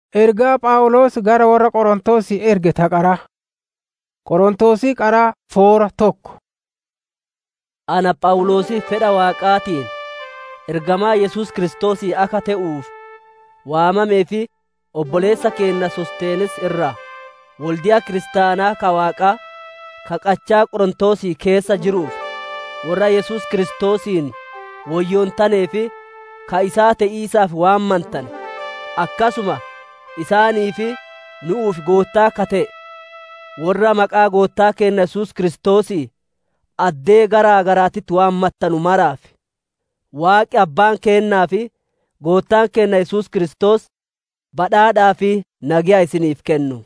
Ergaa Phaawulos gara warra Qorontosii erge ta qara. Qorontosii qara foora tokko. Ana Phaawulosi fedha Waaqaatiin ergamaa Yesuus Kiristoosii akka ta'uuf waamamee fi obboleessa keenya Sosteenes irraa waldiyaa kiristaanaa ka Waaqaa ka qachaa Qorontosii keessa jiruuf warra Yesuus Kiristoosiin woyyoontanii fi ka isaa ta'iisaaf waammantan akkasuma isaanii fi nu'uuf goottaa ka ta'e warra maqaa goottaa keenya Yesuus Kiristoosii addee garaa garaatitti waammattanu maraaf Waaqi abbaan keennaa fi goottaan keenya Yesuus Kiristoos badhaadhaa fi nagiyaa isiniif kennu.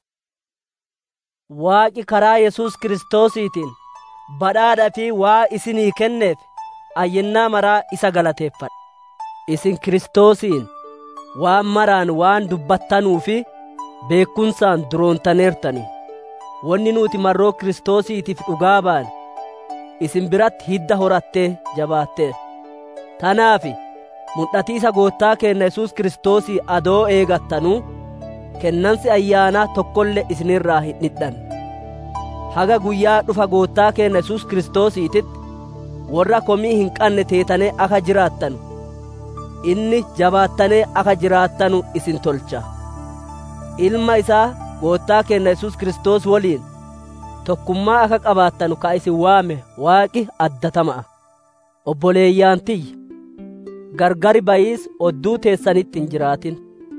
Waaqi karaa Yesuus Kiristoosiitiin badhaadhaa fi waa isinii kenneef ayyannaa maraa isa galateeffadha. Isin Kiristoosiin waan maraan waan dubbattanuu fi beekumsaan duroontaneertani. Wanni nuti marroo Kiristoosiitiif dhugaa baane isin biratti hidda horattee jabaatteer. Tanaaf mul'atiisa goottaa keenya Yesuus Kiristoosii adoo eegattanuu kennansi ayyaanaa tokkollee isinirraa hin dhidhanne. Haga guyyaa dhufa goottaa keenya Yesuus Kiristoosiititti warra komii hin qabne teetanee akka jiraattanu inni jabaattanee akka jiraattanu isin tolcha. Ilma isaa goottaa keenya Yesuus Kiristoos waliin tokkummaa akka qabaattanu ka isin waame waaqi addatama'a. Obboleeyyaan tiyya gargari bayiis odduu teessanitti hin jiraatin.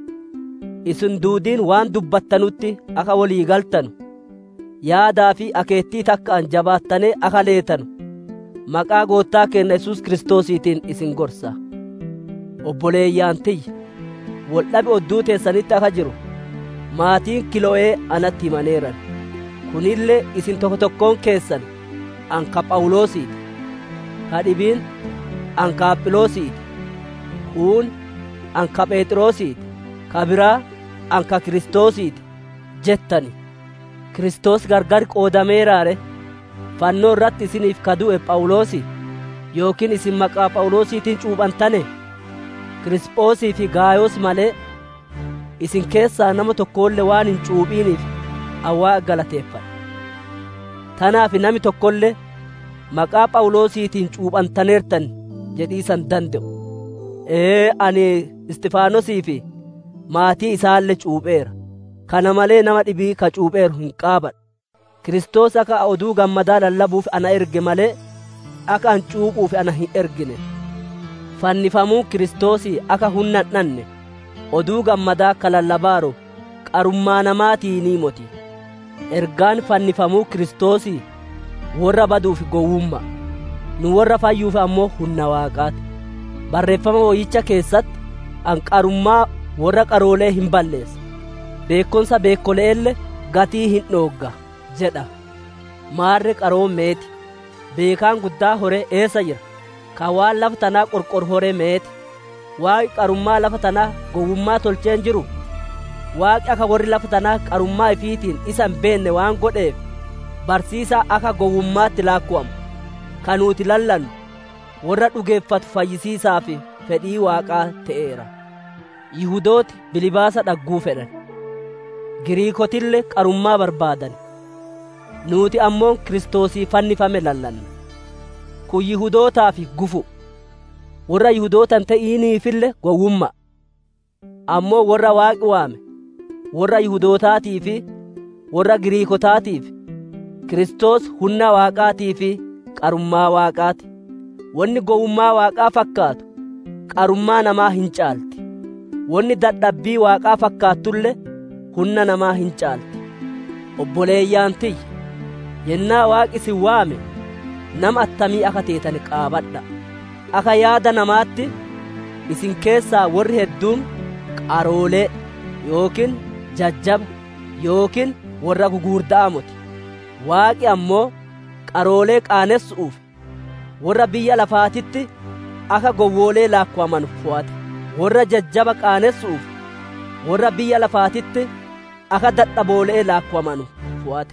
Isin duudiin waan dubbattanutti akka walii galtanu yaadaa fi akeettii takkaan jabaattanee akka leetanu maqaa goottaa keenya Yesuus Kiristoosiitiin isin gorsa. Obboleeyyaan tiyya waldhabi odduu teessanitti akka jiru maatiin kilo'ee anatti himaneeran. Kunillee isin tokko tokkoon keessan anka Phaawulosiiti. Ka dhibiin anka Aphiloosiiti. Kuun anka Phexrosiiti. Ka biraa anka Kiristoosiiti jettani. Kiristoos gargar qoodameeraare fannoo irratti isiniif ka du'e Phaawulosi yookiin isin maqaa Phaawulosiitiin cuuphantane Kirisiphoosii fi Gaayoos malee isin keessaa nama tokkollee waan hin cuuphiiniif awwaa galateeffadha. Tanaaf nami tokkollee maqaa Phaawulosiitiin cuuphantaneertan jedhiisan danda'u. Ee ani Istifaanosii fi maatii isaallee cuupheera. Kana malee nama dhibii ka cuupheeru hin qaabadha. Kiristoos akka oduu gammadaa lallabuuf ana erge malee akka an cuuphuuf ana hin ergine. Fannifamuu Kiristoosii akka humna hin dhanne oduu gammadaa ka lallabaaru qarummaa namaatii ni moti. Ergaan fannifamuu Kiristoosii warra baduuf gowwummaa nu warra fayyuuf ammoo humna waaqaati. Barreeffama wayyicha keessatti an qarummaa warra qaroolee hin balleessa. beekumsa beekoleelle gatii hin dhoogga jedha maarre qaroon meeti beekaan guddaa hore eessa jira ka waan lafa tanaa qorqor hore meeti waaqi qarummaa lafa tanaa gowwummaa tolcheen jiru waaqi akka warri lafa tanaa qarummaa ifiitiin isa hin beenne waan godheef barsiisaa akka gowwummaatti laakku'amu ka nuti lallannu warra dhugeeffatu fayyisiisaa fi fedhii waaqaa ta'eera yihudooti bilibaasa dhagguu fedhan Giriikotillee qarummaa barbaadan. Nuti ammoo Kiristoosii fannifame lallanna. Kun Yihudootaaf gufu. Warra Yihudootan ta'iiniifillee gowwummaa. Ammoo warra Waaqi waame, warra Yihudootaatii fi warra Giriikotaatiif Kiristoos humna Waaqaatii fi qarummaa Waaqaati. Wanni gowwummaa Waaqaa fakkaatu qarummaa namaa hin caalti. Wanni dadhabbii Waaqaa fakkaattullee humna namaa hin caalti. Obboleeyyaan tiyya yennaa waaqi isin waame nama attamii akka teetan qaabadha. Akka yaada namaatti isin keessaa warri hedduun qaroolee yookiin jajjaba yookiin warra gugurdaa moti. Waaqi ammoo qaroolee qaanessu'uuf warra biyya lafaatitti akka gowwoolee laakkuwaman fo'ate. Warra jajjaba qaanessu'uuf warra biyya lafaatitti akka dadhaboolee laakkuwamanu fo'ate.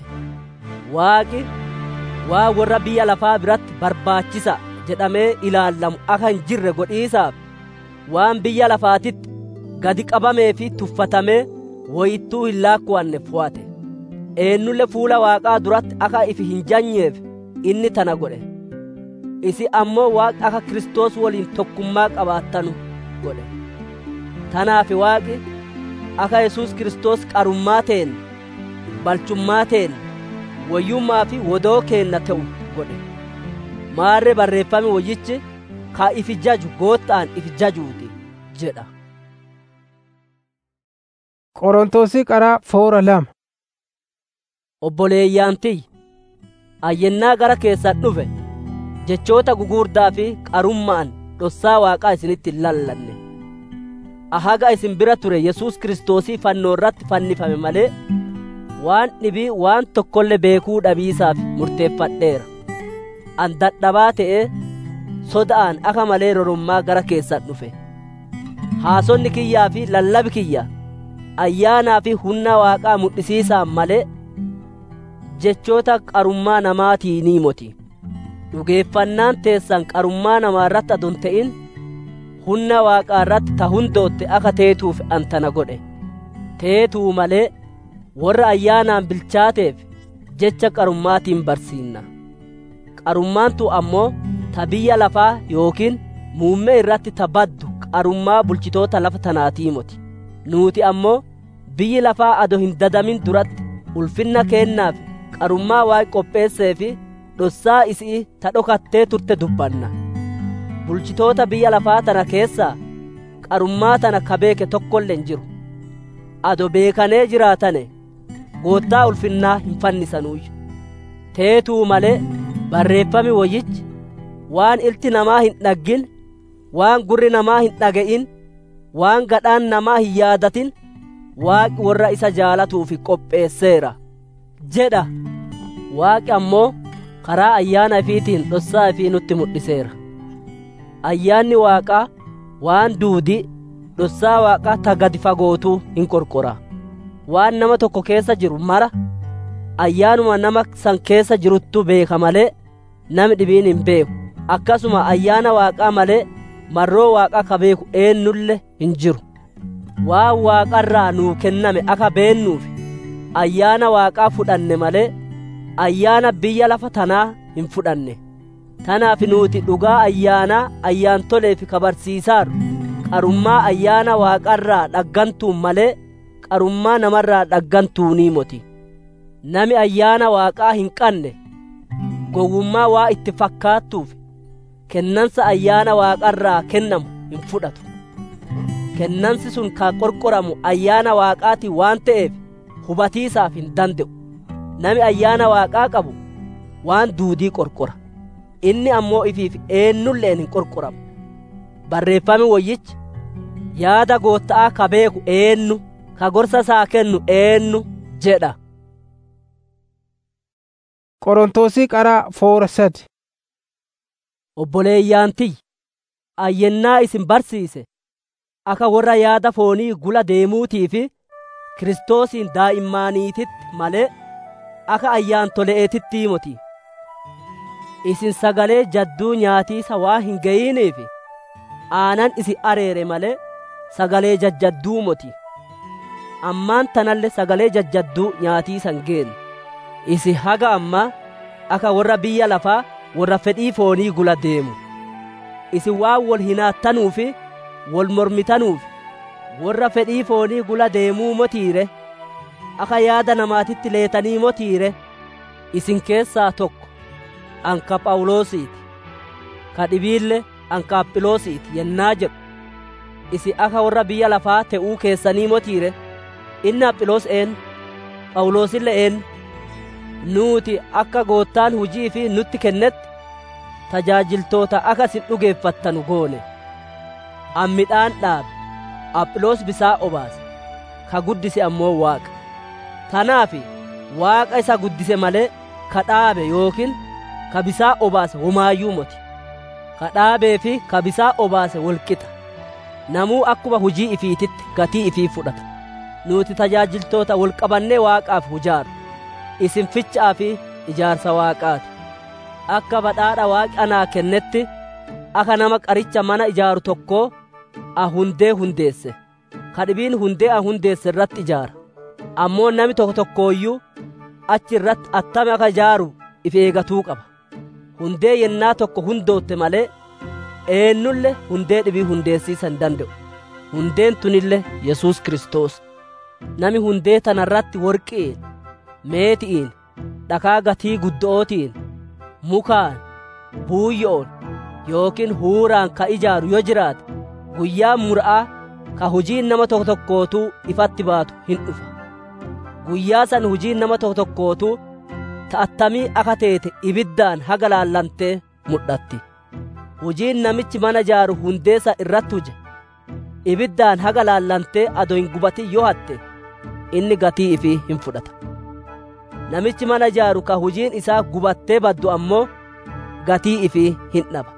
Waaqi waa warra biyya lafaa biratti barbaachisa jedhamee ilaallamu akka hin jirre godhiisaaf waan biyya lafaatitti gadi qabamee fi tuffatamee woyittuu hin laakkuwanne fo'ate eennulle fuula waaqaa duratti akka ifi hin janyeef inni tana godhe isi ammoo waaqi akka kiristoos waliin tokkummaa qabaattanu godhe tanaaf waaqi akka yesuus kiristoos qarummaa teen balchummaa teen woyyummaa fi wodoo keenna ta'u godhe maarre barreeffame woyyichi ka ifi jaju goottaan ifi jajuuti jedha Qorontosii qaraa foora lama. obboleeyyaantiyya ayyennaa gara keessan dhufe jechoota gugurdaa fi qarummaan dhossaa waaqaa isinitti hin lallanne ahaga isin bira ture yesuus kiristoosii fannoo irratti fannifame malee waan dhibii waan tokkollee beekuu dhabiisaaf murteeffadheera an dadhabaa ta'ee soda'aan akka malee rorommaa gara keessan dhufe haasonni kiyyaa fi lallabi kiyya ayyaanaa fi humna waaqaa mul'isiisaan malee jechoota qarummaa namaatii ni moti dhugeeffannaan teessan qarummaa namaa irratti adon ta'in humna waaqaa irratti ta hundootte akka teetuuf antana godhe teetuu malee warra ayyaanaan bilchaateef jecha qarummaatiin barsiinna qarummaantu ammoo ta biyya lafaa yookiin muummee irratti ta baddu qarummaa bulchitoota lafa tanaatii moti nuuti ammoo biyyi lafaa ado hin dadamin duratti ulfinna keennaaf qarummaa waaqi qopheessee fi dhossaa isii ta dhokattee turte dubbanna bulchitoota biyya lafaa tana keessaa qarummaa tana ka beeke tokkolle hin jiru ado beekanee jiraatane goottaa ulfinnaa hin fannisanuuyyu teetuu malee barreeffami woyyichi waan ilti namaa hin dhaggin waan gurri namaa hin dhaga'in waan gadhaan namaa hin yaadatin waaqi warra isa jaalatuuf qopheesseera jedha waaqi ammoo karaa ayyaana ifiitiin dhossaa ifii nutti mul'iseera ayyaanni waaqaa waan duudii dhossaa waaqaa ta gadi fagootuu hin qorqora waan nama tokko keessa jiru mara ayyaanuma nama san keessa jiruttu beeka malee nami dhibiin hin beeku akkasuma ayyaana waaqaa malee marroo waaqaa ka beeku eennulle hin jiru waan waaqarraa nuu kenname akka beennuuf ayyaana waaqaa fudhanne malee ayyaana biyya lafa tanaa hin fudhanne tanaaf nuuti dhugaa ayyaanaa ayyaantoleef kabarsiisaaru qarummaa ayyaana waaqarraa dhaggantuun malee qarummaa namarraa dhaggantuunii moti nami ayyaana waaqaa hin qanne gowwummaa waa itti fakkaattuuf kennansa ayyaana waaqarraa kennamu hin fudhatu kennansi sun ka qorqoramu ayyaana waaqaati waan ta'eef hubatiisaaf hin danda'u nami ayyaana waaqaa qabu waan duudii qorqora inni ammoo ifiif eennulleen hin qorqoramu barreeffami woyyichi yaada gootta'aa ka beeku eennu ka gorsa isaa kennu eennu jedha Qorontosii qaraa foora sadi. obboleeyyaantiyya ayyennaa isin barsiise akka warra yaada foonii gula deemuutii fi kiristoosiin daa'immaaniititti malee akka ayyaantole'eetitti moti isin sagalee jadduu nyaatiisa waa hin ga'iniif aanan isin areere malee sagalee jajjadduu moti ammaan tanalle sagalee jajjadduu nyaatiisan geenne isin haga ammaa akka warra biyya lafaa warra fedhii foonii gula deemu isin waan wol hinaattanuuf wol mormitanuuf warra fedhii foonii gula deemuu motiire akka yaada namaatitti leetanii motiire isin keessaa tokko anka phaawulosiiti ka dhibiille anka aphiloosiiti yennaa jedhu isin akka warra biyya lafaa te'uu keessanii motiire inni aphiloos een phaawulosille een nuuti akka goottaan hujii fi nutti kennetti tajaajiltoota akka isin dhugeeffattanu goone an midhaan dhaabe aphiloos bisaa obaase ka guddise ammoo waaqa tanaaf waaqa isa guddise malee ka dhaabe yookiin ka bisaa obaase homaayyuu moti ka dhaabee fi ka bisaa obaase walqixa namuu akkuma hujii ifiititti gatii ifii fudhata nuti tajaajiltoota walqabannee waaqaaf hujaaru isin fichaa fi ijaarsa waaqaati akka badhaadha waaqi anaa kennetti akka nama qaricha mana ijaaru tokkoo a hundee hundeesse ka dhibiin hundee a hundeesse irratti ijaara ammoo nami tokko tokkooyyuu achi irratti attame akka ijaaru if eegatuu qaba hundee yennaa tokko hundootte malee eennulle hundee dhibii hundeessiisa hin danda'u hundeen tunille yesus kristos nami hundee tanarratti worqiin meeti'iin dhakaa gatii guddo'ootiin mukaan buuyyo'on yookiin huuraan ka ijaaru yoo jiraate guyyaa mura'aa ka hujiin nama tokko tokkootuu ifatti baatu hin dhufa guyyaa san hujiin nama tokko tokkootuu ta'attamii akka teete ibiddaan haga laallantee mul'atti hujiin namichi mana ijaaru hundeessa irratti huje ibiddaan haga laallantee ado hin gubatin yoo hatte inni gatii ifii hin fudhata namichi mana ijaaru ka hujiin isaa gubattee baddu ammoo gatii ifii hin dhaba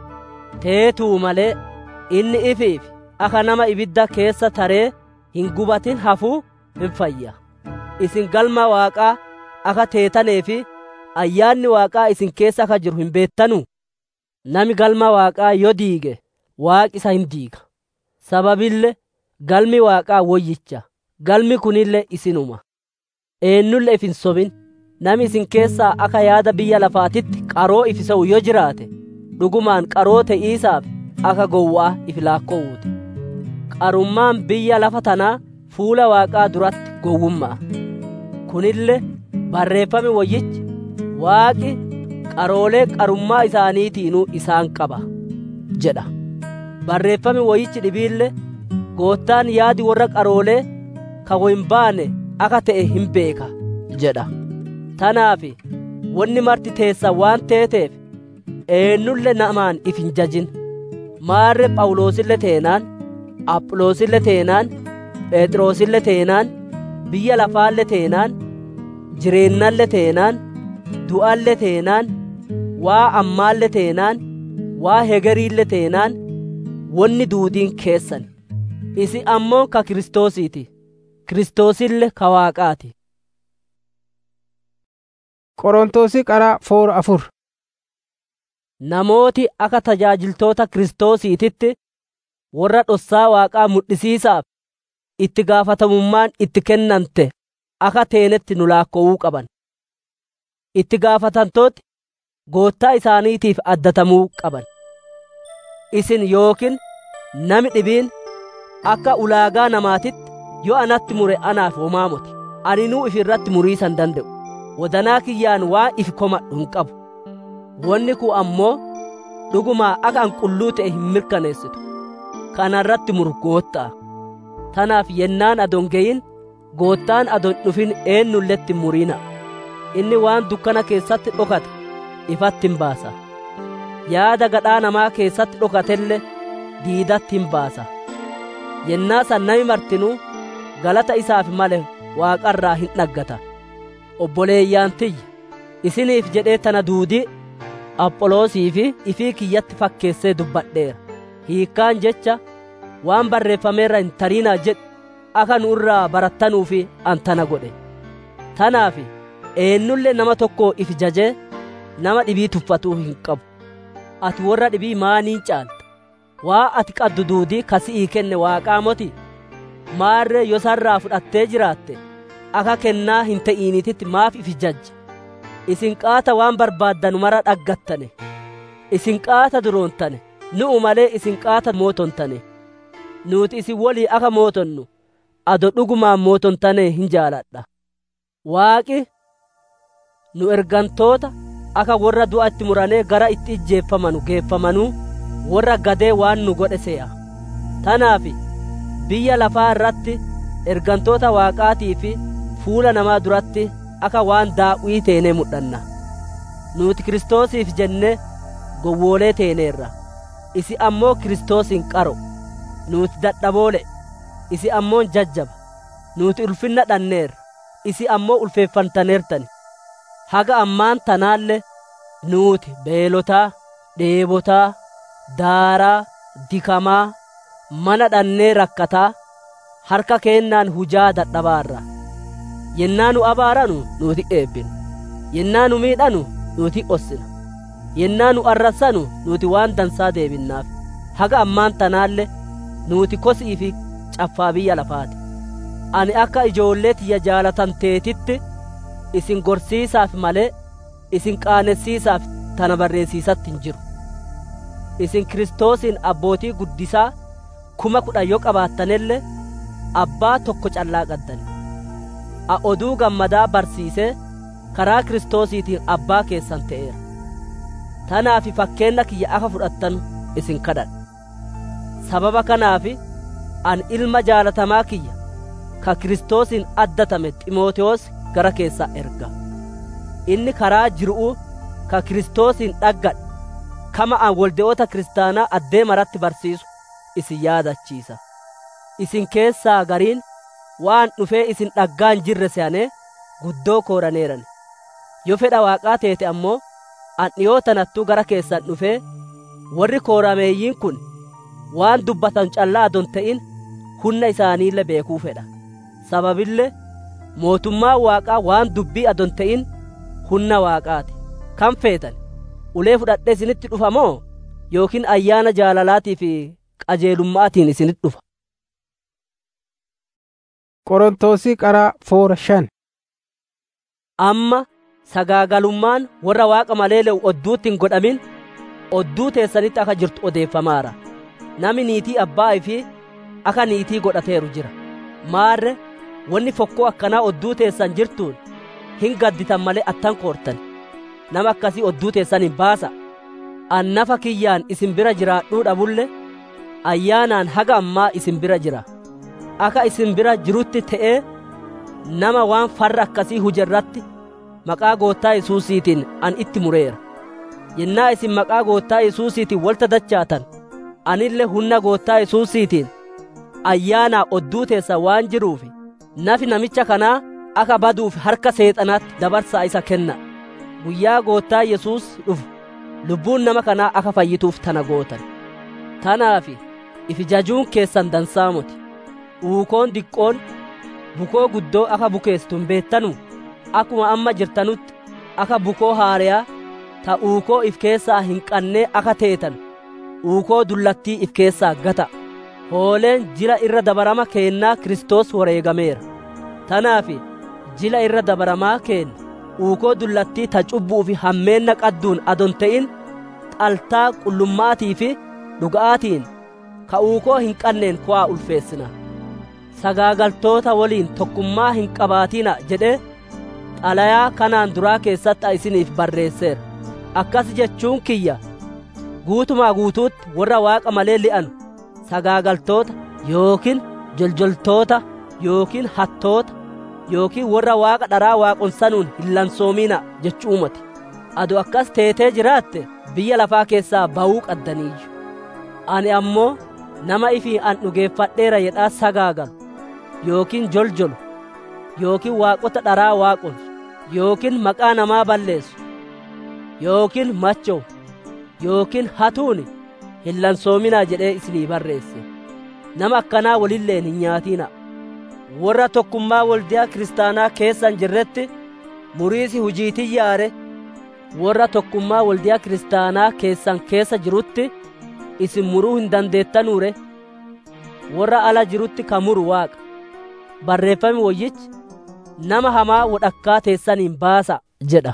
teetuu malee inni ifiif akka nama ibidda keessa taree hin gubatin hafuu hin fayya isin galma waaqaa akka teetanee fi ayyaanni waaqaa isin keessa akka jiru hin beettanu nami galma waaqaa yoo diige waaqi isa hin diiga sababille galmi waaqaa woyyicha galmi kunille isinuma eennulle if hin sobin nami isin keessaa akka yaada biyya lafaatitti qaroo if isa'u yoo jiraate dhugumaan qaroo te'iisaaf akka gowwaa if laakkoowuuti qarummaan biyya lafa tanaa fuula waaqaa duratti gowwummaa kunille barreeffame woyyichi waaqi qaroolee qarummaa isaaniitiinuu isaan qaba jedha barreeffame woyyichi dhibiille goottaan yaadi warra qaroolee ka wohin baane akka ta'e hin beeka jedha tanaafi wanni marti teessa waan teeteef eennulle namaan if hin jajin maarre phaawulosille teenaan aphiloosille teenaan phexrosille teenaan biyya lafaalle teenaan jireennalle teenaan du'alle teenaan waa ammaalle teenaan waa hegeriille teenaan wonni duudiin keessan isi ammoo ka kiristoosiiti kiristoosille ka waaqaati qorontoosi qara foora afur namooti akka tajaajiltoota kiristoosiititti warra dhossaa waaqaa mul'isiisaaf itti gaafatamummaan itti kennante akka teenetti nu laakkowuu qaban itti gaafatantooti goottaa isaaniitiif addatamuu qaban isin yookiin nami dhibiin akka ulaagaa namaatitti yoo anatti mure anaaf homaa moti aninuu if irratti muriisan danda'u wadanaa kiyyaan waa ifi komadhu hin qabu wanni kun ammoo dhugumaa akka an qulluu ta'e hin mirkaneessitu kana irratti muru goottaa tanaaf yennaan adon geyin goottaan adon dhufin eennulletti hin muriina inni waan dukkana keessatti dhokate ifatti hin baasa yaada gadhaa namaa keessatti dhokatelle diidatti hin baasa yennaa san nami martinuu galata isaaf male waaqarraa hin dhaggata obboleeyyaan tiyya isiniif jedhee tana duudii apholoosii fi ifii kiyyatti fakkeessee dubbadheera hiikkaan jecha waan barreeffameerra hin tarinaa jedhu akka nu irraa barattanuu fi an tana godhe tanaaf eennulle nama tokko if jajee nama dhibii tuffatuu hin qabu ati warra dhibii maaniin caalta waa ati qaddu duudii kasi'ii kenne waaqaa moti maarree yosarraa fudhattee jiraatte akka kennaa hin ta'iinititti maaf if jajja isin qaata waan barbaaddanu mara dhaggattane isin qaata duroontane nu'u malee isin qaata mootontane nuuti isin wolii akka mootonnu ado dhugumaan mootontane hin jaaladha waaqi nu ergantoota akka warra du'atti muranee gara itti ijjeeffamanu geeffamanuu warra gadee waan nu godhe se'a tanaaf biyya lafaa irratti ergantoota waaqaatii fi fuula namaa duratti akka waan daa'uwii teenee mudhanna nuti kiristoosiif jenne gowwoolee teeneerra isi ammoo kiristoosiin qaro nuti dadhaboole isi ammoo jajjaba nuti ulfinna dhanneerra isi ammoo ulfeeffantaneertani haga ammaan tanaalle nuuti beelotaa dheebotaa daaraa dikamaa mana dhannee rakkataa harka keennaan hujaa dadhabaarra yennaa nu abaaranu nuuti eebbinu yennaa nu miidhanu nuuti ossina yennaa nu arrassanu nuuti waan dansaa deebinnaaf haga ammaan tanaalle nuuti kosii fi caffaa biyya lafaati ani akka ijoollee tiyya jaalatamteetitti isin gorsiisaaf malee isin qaanessiisaaf tana barreessiisatti hin jiru isin kiristoosiin abbootii guddisaa kuma kudha yoo qabaattanelle abbaa tokko callaa qaddani a oduu gammadaa barsiisee karaa kiristoosiitiin abbaa keessan ta'eera tanaafi fakkeenna kiyya akka fudhattanu isin kadhadha sababa kanaafi an ilma jaalatamaa kiyya ka kiristoosiin addatame ximootewoos gara keessaa erga inni karaa jiru'u ka kiristoosiin dhaggadhe kama an wolde'oota kiristaanaa addee maratti barsiisu isin yaadachiisa isin keessaa gariin waan dhufee isin dhaggaan jirre se'anee guddoo kooraneeran yoo fedha waaqaa teete ammoo an dhiyootanattuu gara keessan dhufee warri koorameeyyiin kun waan dubbatan callaa adon ta'in hunna isaaniille beekuu fedha sababille mootummaa waaqaa waan dubbii adon ta'in hunna waaqaati kan feetan ulee fudhadhee isinitti dhufa moo yookiin ayyaana jaalalaatii fi qajeelummaatiin isinitti dhufa Qorontosii qaraa foora shan. amma sagaagalummaan warra waaqa malee le'u odduutti hin godhamin odduu teessanitti akka jirtu odeeffamaara nami niitii abbaa fi akka niitii godhateeru jira maarre wanni fokkoo akkanaa odduu teessan jirtuun hin gadditan malee attan koortan nama akkasii odduu teessan hin baasa annafa kiyyaan isin bira jiraadhuu dhabulle ayyaanaan haga ammaa isin bira jira akka isin bira jirutti ta'ee nama waan farra akkasii hujerratti maqaa goottaa Yesuusiitiin an itti mureera yennaa isin maqaa goottaa Yesuusiitiin walta dachaatan anille hunna goottaa Yesuusiitiin ayyaanaa odduu teessa waan jiruuf nafi namicha kanaa akka baduuf harka seexanaatti dabarsaa isa kenna guyyaa goottaa Yesuus dhufu lubbuun nama kanaa akka fayyituuf tana gootan tanaaf ifi jajuun keessan dansaamoti uukoon diqqoon bukoo guddoo akka bukeessitu hin beettanu akkuma amma jirtanutti akka bukoo haariyaa ta uukoo if keessaa hin qannee akka teetan uukoo dullattii if keessaa gata hooleen jila irra dabarama keennaa Kiristoos wareegameera tanaaf jila irra dabaramaa keenna uukoo dullattii ta cubbuu fi hammeenna qadduun adon ta'in xaltaa qullummaatii fi dhuga'aatiin ka uukoo hin qanneen ku'aa ulfeessina sagaagaltoota waliin tokkummaa hin qabaatina jedhee xalayaa kanaan duraa keessatti isiniif barreesseera akkas jechuun kiyya guutumaa guutuutti warra waaqa malee li'anu sagaagaltoota yookiin joljoltoota yookiin hattoota yookiin warra waaqa dharaa waaqonsanuun hin lansoomina jechuumati adu akkas teetee jiraatte biyya lafaa keessaa ba'uu qaddaniiyyu ani ammoo nama ifii an dhugeeffadheera jedhaa sagaagalu yookiin joljolu yookiin waaqota dharaa waaqonsu yookiin maqaa namaa balleessu yookiin machow yookiin hatuuni hin lansoominaa jedhee isinii barreesse nama akkanaa walilleen hin nyaatina warra tokkummaa waldiyaa kiristaanaa keessan jirretti muriisi hujiitii yaare warra tokkummaa waldiyaa kiristaanaa keessan keessa jirutti isin muruu hin dandeettanuure warra ala jirutti ka muru waaqa barreeffami woyyichi nama hamaa wodhakkaa teessaniin baasa jedha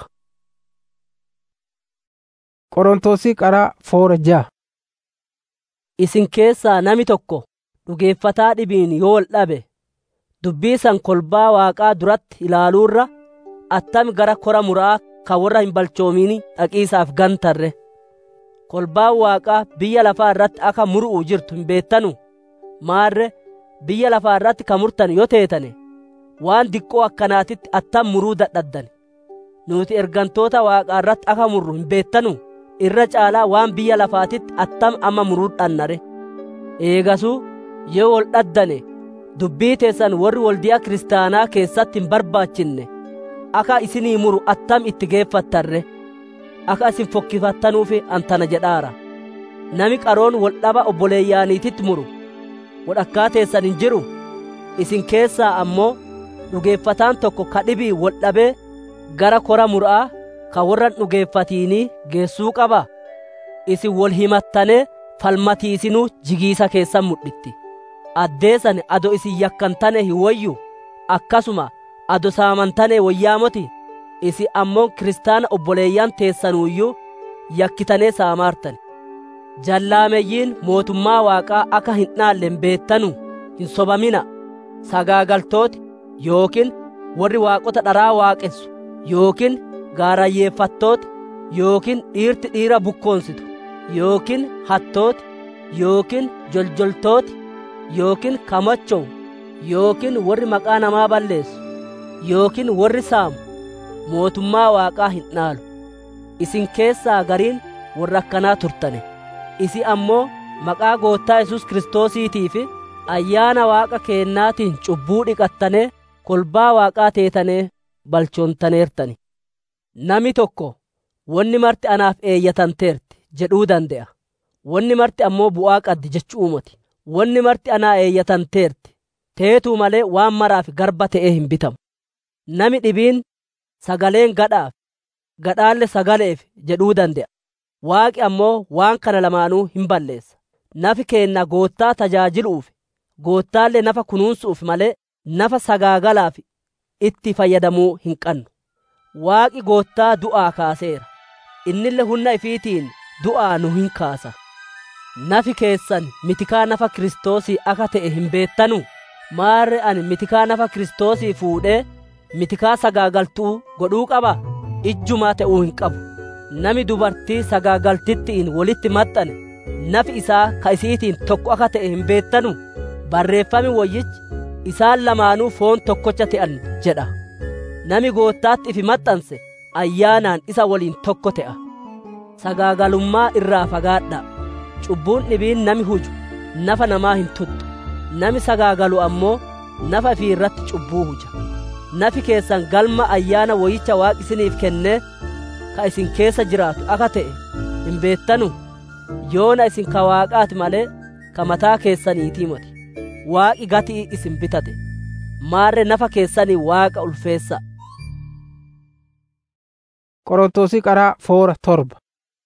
Qorontosii qaraa foora ja'a. isin keessaa nami tokko dhugeeffataa dhibiin yoo wal dhabe dubbii san kolbaa waaqaa duratti ilaaluurra attami gara kora muraa ka warra hin balchoomini dhaqiisaaf gantarre kolbaan waaqaa biyya lafaa irratti akka muru'u jirtu hin beettanu maarre biyya lafaa irratti ka murtan yoo teetane waan diqqoo akkanaatitti attam muruu dadhaddan nuti ergantoota waaqaa irratti akka murru hin beettanu irra caalaa waan biyya lafaatitti attam amma muruudhannare eegasuu yoo wol dhaddane dubbii teessan warri waldiyaa kiristaanaa keessatti hin barbaachinne akka isinii muru attam itti geeffattarre akka isin fokkifattanuuf antana jedhaara nami qaroon wol dhaba obboleeyyaaniititti muru wodhakkaa teessan hin jiru isin keessaa ammoo dhugeeffataan tokko ka dhibii wol dhabee gara kora mura'aa ka warran dhugeeffatiinii geessuu qaba isin wol himattanee falmatiisinuu jigiisa keessan mudhitti addeessan ado isin yakkantane hin woyyu akkasuma ado saamantane woyyaamoti isi ammoo kiristaana obboleeyyan teessanuuyyuu yakkitanee saamaartan jallaameyyiin mootummaa waaqaa akka hin dhaallen beettanu hin sobamina sagaagaltooti yookiin warri waaqota dharaa waaqessu yookiin gaarayyeeffattooti yookiin dhiirti dhiira bukkoonsitu yookiin hattooti yookiin joljoltooti yookiin kamachowu yookiin warri maqaa namaa balleessu yookiin warri saamu mootummaa waaqaa hin dhaalu isin keessaa gariin warra akkanaa turtane isi ammoo maqaa goottaa yesus kiristoosiitii fi ayyaana waaqa keennaatiin cubbuu dhiqattanee kolbaa waaqaa teetanee balchoontaneertani nami tokko wonni marti anaaf eeyyatanteerti jedhuu dande'a wonni marti ammoo bu'aa qaddi jechuu moti wonni marti anaa eeyyatanteerti teetuu malee waan maraaf garba ta'ee hin bitamu nami dhibiin sagaleen gadhaaf gadhaalle sagaleef jedhuu dande'a waaqi ammoo waan kana lamaanuu hin balleessa nafi keenna goottaa tajaajiluuf goottaallee nafa kunuunsuuf malee nafa sagaagalaaf itti fayyadamuu hin qannu waaqi goottaa du'aa kaaseera innille humna ifiitiin du'aa nu hin kaasa nafi keessan mitikaa nafa kiristoosii akka ta'e hin beettanu maarre ani mitikaa nafa kiristoosii fuudhee mitikaa sagaagaltuu godhuu qaba ijjumaa ta'uu hin qabu nami dubartii sagaagaltittiin walitti maxxane nafi isaa ka isiitiin tokko akka ta'e hin beettanu barreeffami woyyichi isaan lamaanuu foon tokkocha ta'an jedha nami goottaatti ifi maxxanse ayyaanaan isa waliin tokko ta'a sagaagalummaa irraa fagaadha cubbuun dhibiin nami huju nafa namaa hin tuttu nami sagaagalu ammoo nafa ifii irratti cubbuu huja nafi keessan galma ayyaana woyicha waaqi isiniif kennee ka isin keessa jiraatu akka ta'e hin beettanu yoona isin ka waaqaati malee ka mataa keessaniitii moti waaqi gatii isin bitate maarre nafa keessanii waaqa ulfeessa qorontosii qaraa foora torba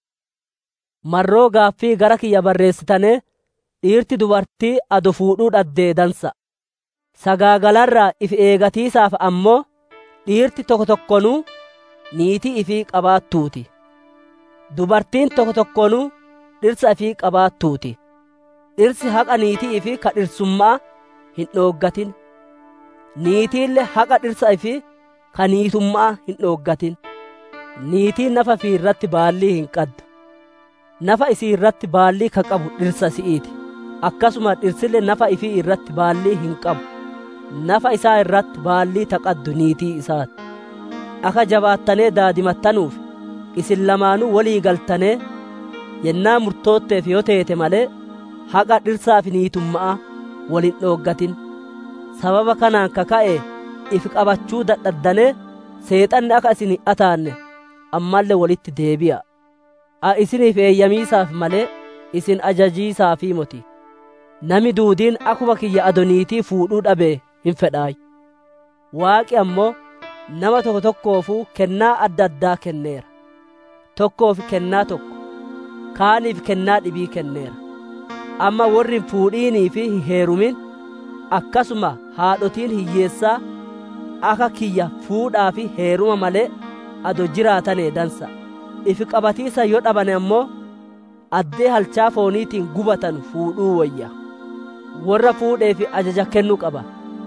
marroo gaaffii gara kiyya barreessitane dhiirti dubartii ado fuudhuu dhaddee dansa sagaagalarraa if eegatiisaaf ammoo dhiirti tokko tokkonuu niitii ifii qabaattuuti dubartiin tokko tokkonuu dhirsa ifii qabaattuuti dhirsi haqa niitii ifii ka dhirsummaa hin dhooggatin niitiille haqa dhirsa ifii ka niitummaa hin dhooggatin niitiin nafa ifii irratti baallii hin qaddu nafa isii irratti baallii ka qabu dhirsa si'iiti akkasuma dhirsille nafa ifii irratti baallii hin qabu nafa isaa irratti baallii taqaddu niitii isaati akka jabaattanee daadimattanuuf isin lamaanuu walii galtanee yennaa murtootteef yoo teete malee haqa dhirsaa fi niitummaa walin dhooggatin sababa kanaan ka ka'e if qabachuu dadhaddanee seexanni akka isin hin ataanne ammallee walitti deebi'a a isiniif eeyyamiisaaf malee isin ajajiisaafii moti nami duudiin akkuma kiyya adoniitii fuudhuu dhabee hin fedhaay waaqi ammoo nama tokko tokkoofuu kennaa adda addaa kenneera tokkoof kennaa tokko kaaniif kennaa dhibii kenneera amma warri hin fuudhiinii fi hin heerumin akkasuma haadhotiin hiyyeessaa akka kiyya fuudhaa fi heeruma malee ado jiraatanee dansa ifi qabatiisa yoo dhabane ammoo addee halchaa fooniitiin gubatan fuudhuu wayya warra fuudheefi ajaja kennuu qaba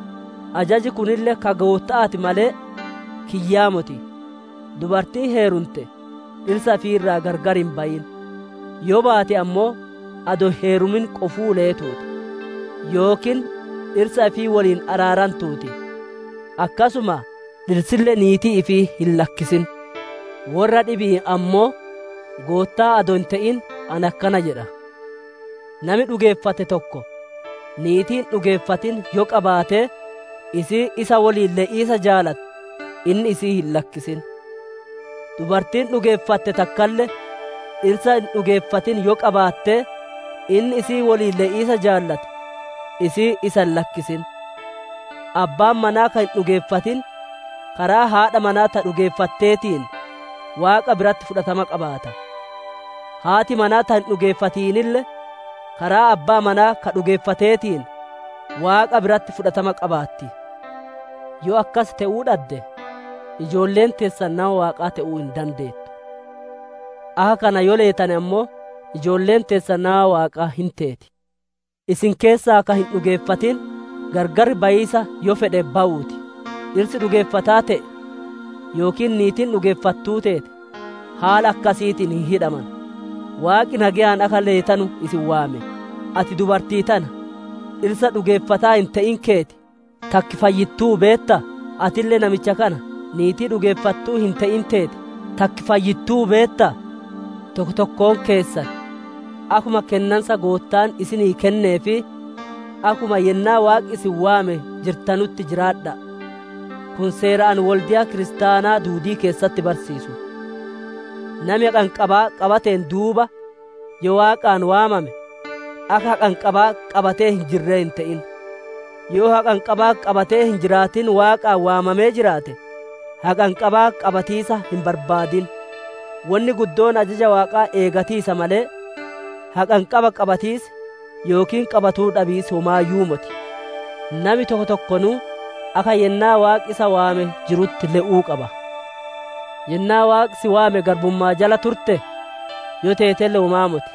ajaji kunillee ka goottaati malee kiyyaa moti dubartii heerumte dhirsa fi irraa gargar hin bayin yoo baate ammoo ado heerumin qofuu leetuuti yookiin dhirsa ifii waliin araarantuuti akkasuma dhirsille niitii ifii hin lakkisin warra dhibii ammoo goottaa ado hin ta'in an akkana jedha nami dhugeeffate tokko niitiin dhugeeffatin yoo qabaate isii isa waliin le'iisa jaalatu inni isii hin lakkisin dubartiin dhugeeffatte takkalle dhirsa hin dhugeeffatin yoo qabaatte inni isii waliin le'iisa jaallatu isii isa hin lakkisin abbaan manaa kan hin dhugeeffatin karaa haadha manaa ta dhugeeffatteetiin waaqa biratti fudhatama qabaata haati manaa ta hin dhugeeffatiinille karaa abbaa manaa ka dhugeeffateetiin waaqa biratti fudhatama qabaatti yoo akkas ta'uu dhabde ijoolleen teessan nama waaqaa ta'uu hin dandeettu akka kana yoo leetane ammoo ijoolleen teessan nama waaqaa hin teeti isin keessaa akka hin dhugeeffatin gargar bayiisa yoo fedhe ba'uuti dhirsi dhugeeffataa ta'e yookiin niitiin dhugeeffattuu teete haala akkasiitiin hin hidhaman waaqi nagayaan akka leetanu isin waame ati dubartii tana dhirsa dhugeeffataa hin ta'in keeti takki fayyittuu beetta atillee namicha kana niitii dhugeeffattuu hin ta'in teete takki fayyittuu beetta tokko tokkoon keessan akuma kennansa goottaan isinii kennee fi akuma yennaa waaqi isin waame jirtanutti jiraadha kun seeraan waldiyaa kiristaanaa duudii keessatti barsiisu nami haqanqabaa qabateen duuba yoo waaqaan waamame akka haqanqabaa qabatee hin jirree hin ta'in yoo haqanqabaa qabatee hin jiraatin waaqaan waamamee jiraate haqanqabaa qabatiisa hin barbaadin wanni guddoon ajaja waaqaa eegatiisa malee haqanqaba qabatiis yookiin qabatuu dhabiis homaayyuu moti nami tokko tokkonuu akka yennaa waaqi isa waame jirutti le'uu qaba yennaa waaqi si waame garbummaa jala turte yoo teetelle homaa moti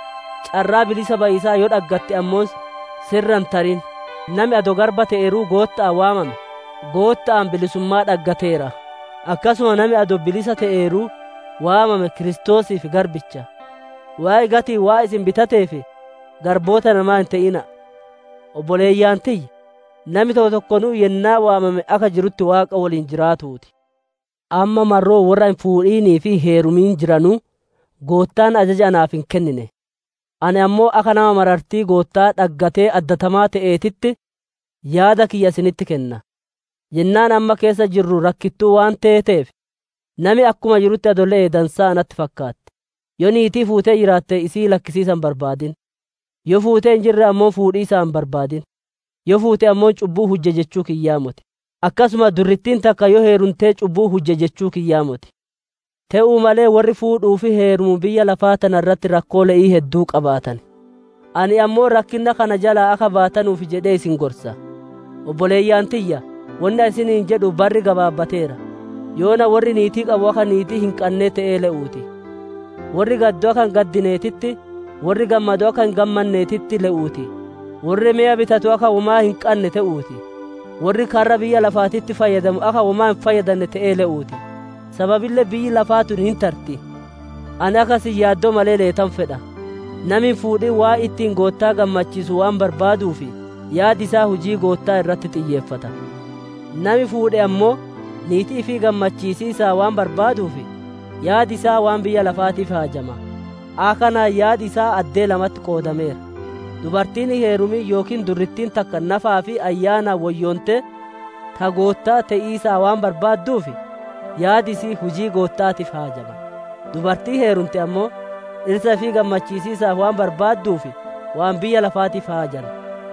carraa bilisa bayisaa yoo dhaggatte ammoos sirran tarin nami ado garba ta'eeruu gootta'an waamame gootta'an bilisummaa dhaggateera akkasuma nami ado bilisa ta'eeruu waamame kiristoosiif garbicha waa'ee gatii waa isin bitateef garboota namaa hin ta'ina obboleeyyaan tiyya nami tokko tokkonuu yennaa waamame akka jirutti waaqa waliin jiraatuuti amma marroo warra hin fuudhiinii fi heerumiin jiranuu goottaan ajaja anaaf hin kennine ani ammoo akka nama marartii goottaa dhaggatee addatamaa ta'eetitti yaada kiyya isinitti kenna yennaan amma keessa jirru rakkittuu waan teeteef nami akkuma jirutti adolee dansaa anatti fakkaatti yoo niitii fuutee jiraatte isii lakkisiisan barbaadin yoo fuutee hin jirre ammoo fuudhii isaan barbaadin yoo fuute ammoo cubbuu hujje jechuu kiyyaamote akkasuma durrittiin takka yoo heerumtee cubbuu hujje jechuu kiyyaamote ta'uu malee warri fuudhuu fi heerumu biyya lafaa tana irratti rakkoo le'ii hedduu qabaatan ani ammoo rakkinna kana jalaa akka baatanuuf jedhee isin gorsa obboleeyyaan tiyya wanni isiniin jedhu barri gabaabbateera yoona warri niitii qabu akka niitii hin qannee ta'ee le'uuti warri gaddoo akka hin gaddineetitti warri gammadoo akka hin gammanneetitti le'uuti warri mi'a bitatu akka womaa hin qanne ta'uuti warri karra biyya lafaatitti fayyadamu akka womaa hin fayyadanne ta'ee le'uuti sababillee biyyi lafaa tun hin tarti ani akkasin yaaddoo malee leetan fedha nami fuudhii waa ittiin goottaa gammachiisu waan barbaaduufi yaadi isaa hujii goottaa irratti xiyyeeffata nami fuudhe ammoo niitii fi gammachiisiisaa waan barbaaduufi yaadi isaa waan biyya lafaatiif haajama akanaan yaadi isaa addee lamatti qoodameera dubartiin heerumii yookiin durrittiin takka nafaa fi ayyaanaa wayyoonte ta goottaa te'iisaa waan barbaadduufi yaadi isii hujii goottaatiif haajama dubartii heerumte ammoo dhirsa fi gammachiisiisaaf waan barbaadduufi waan biyya lafaatiif haajama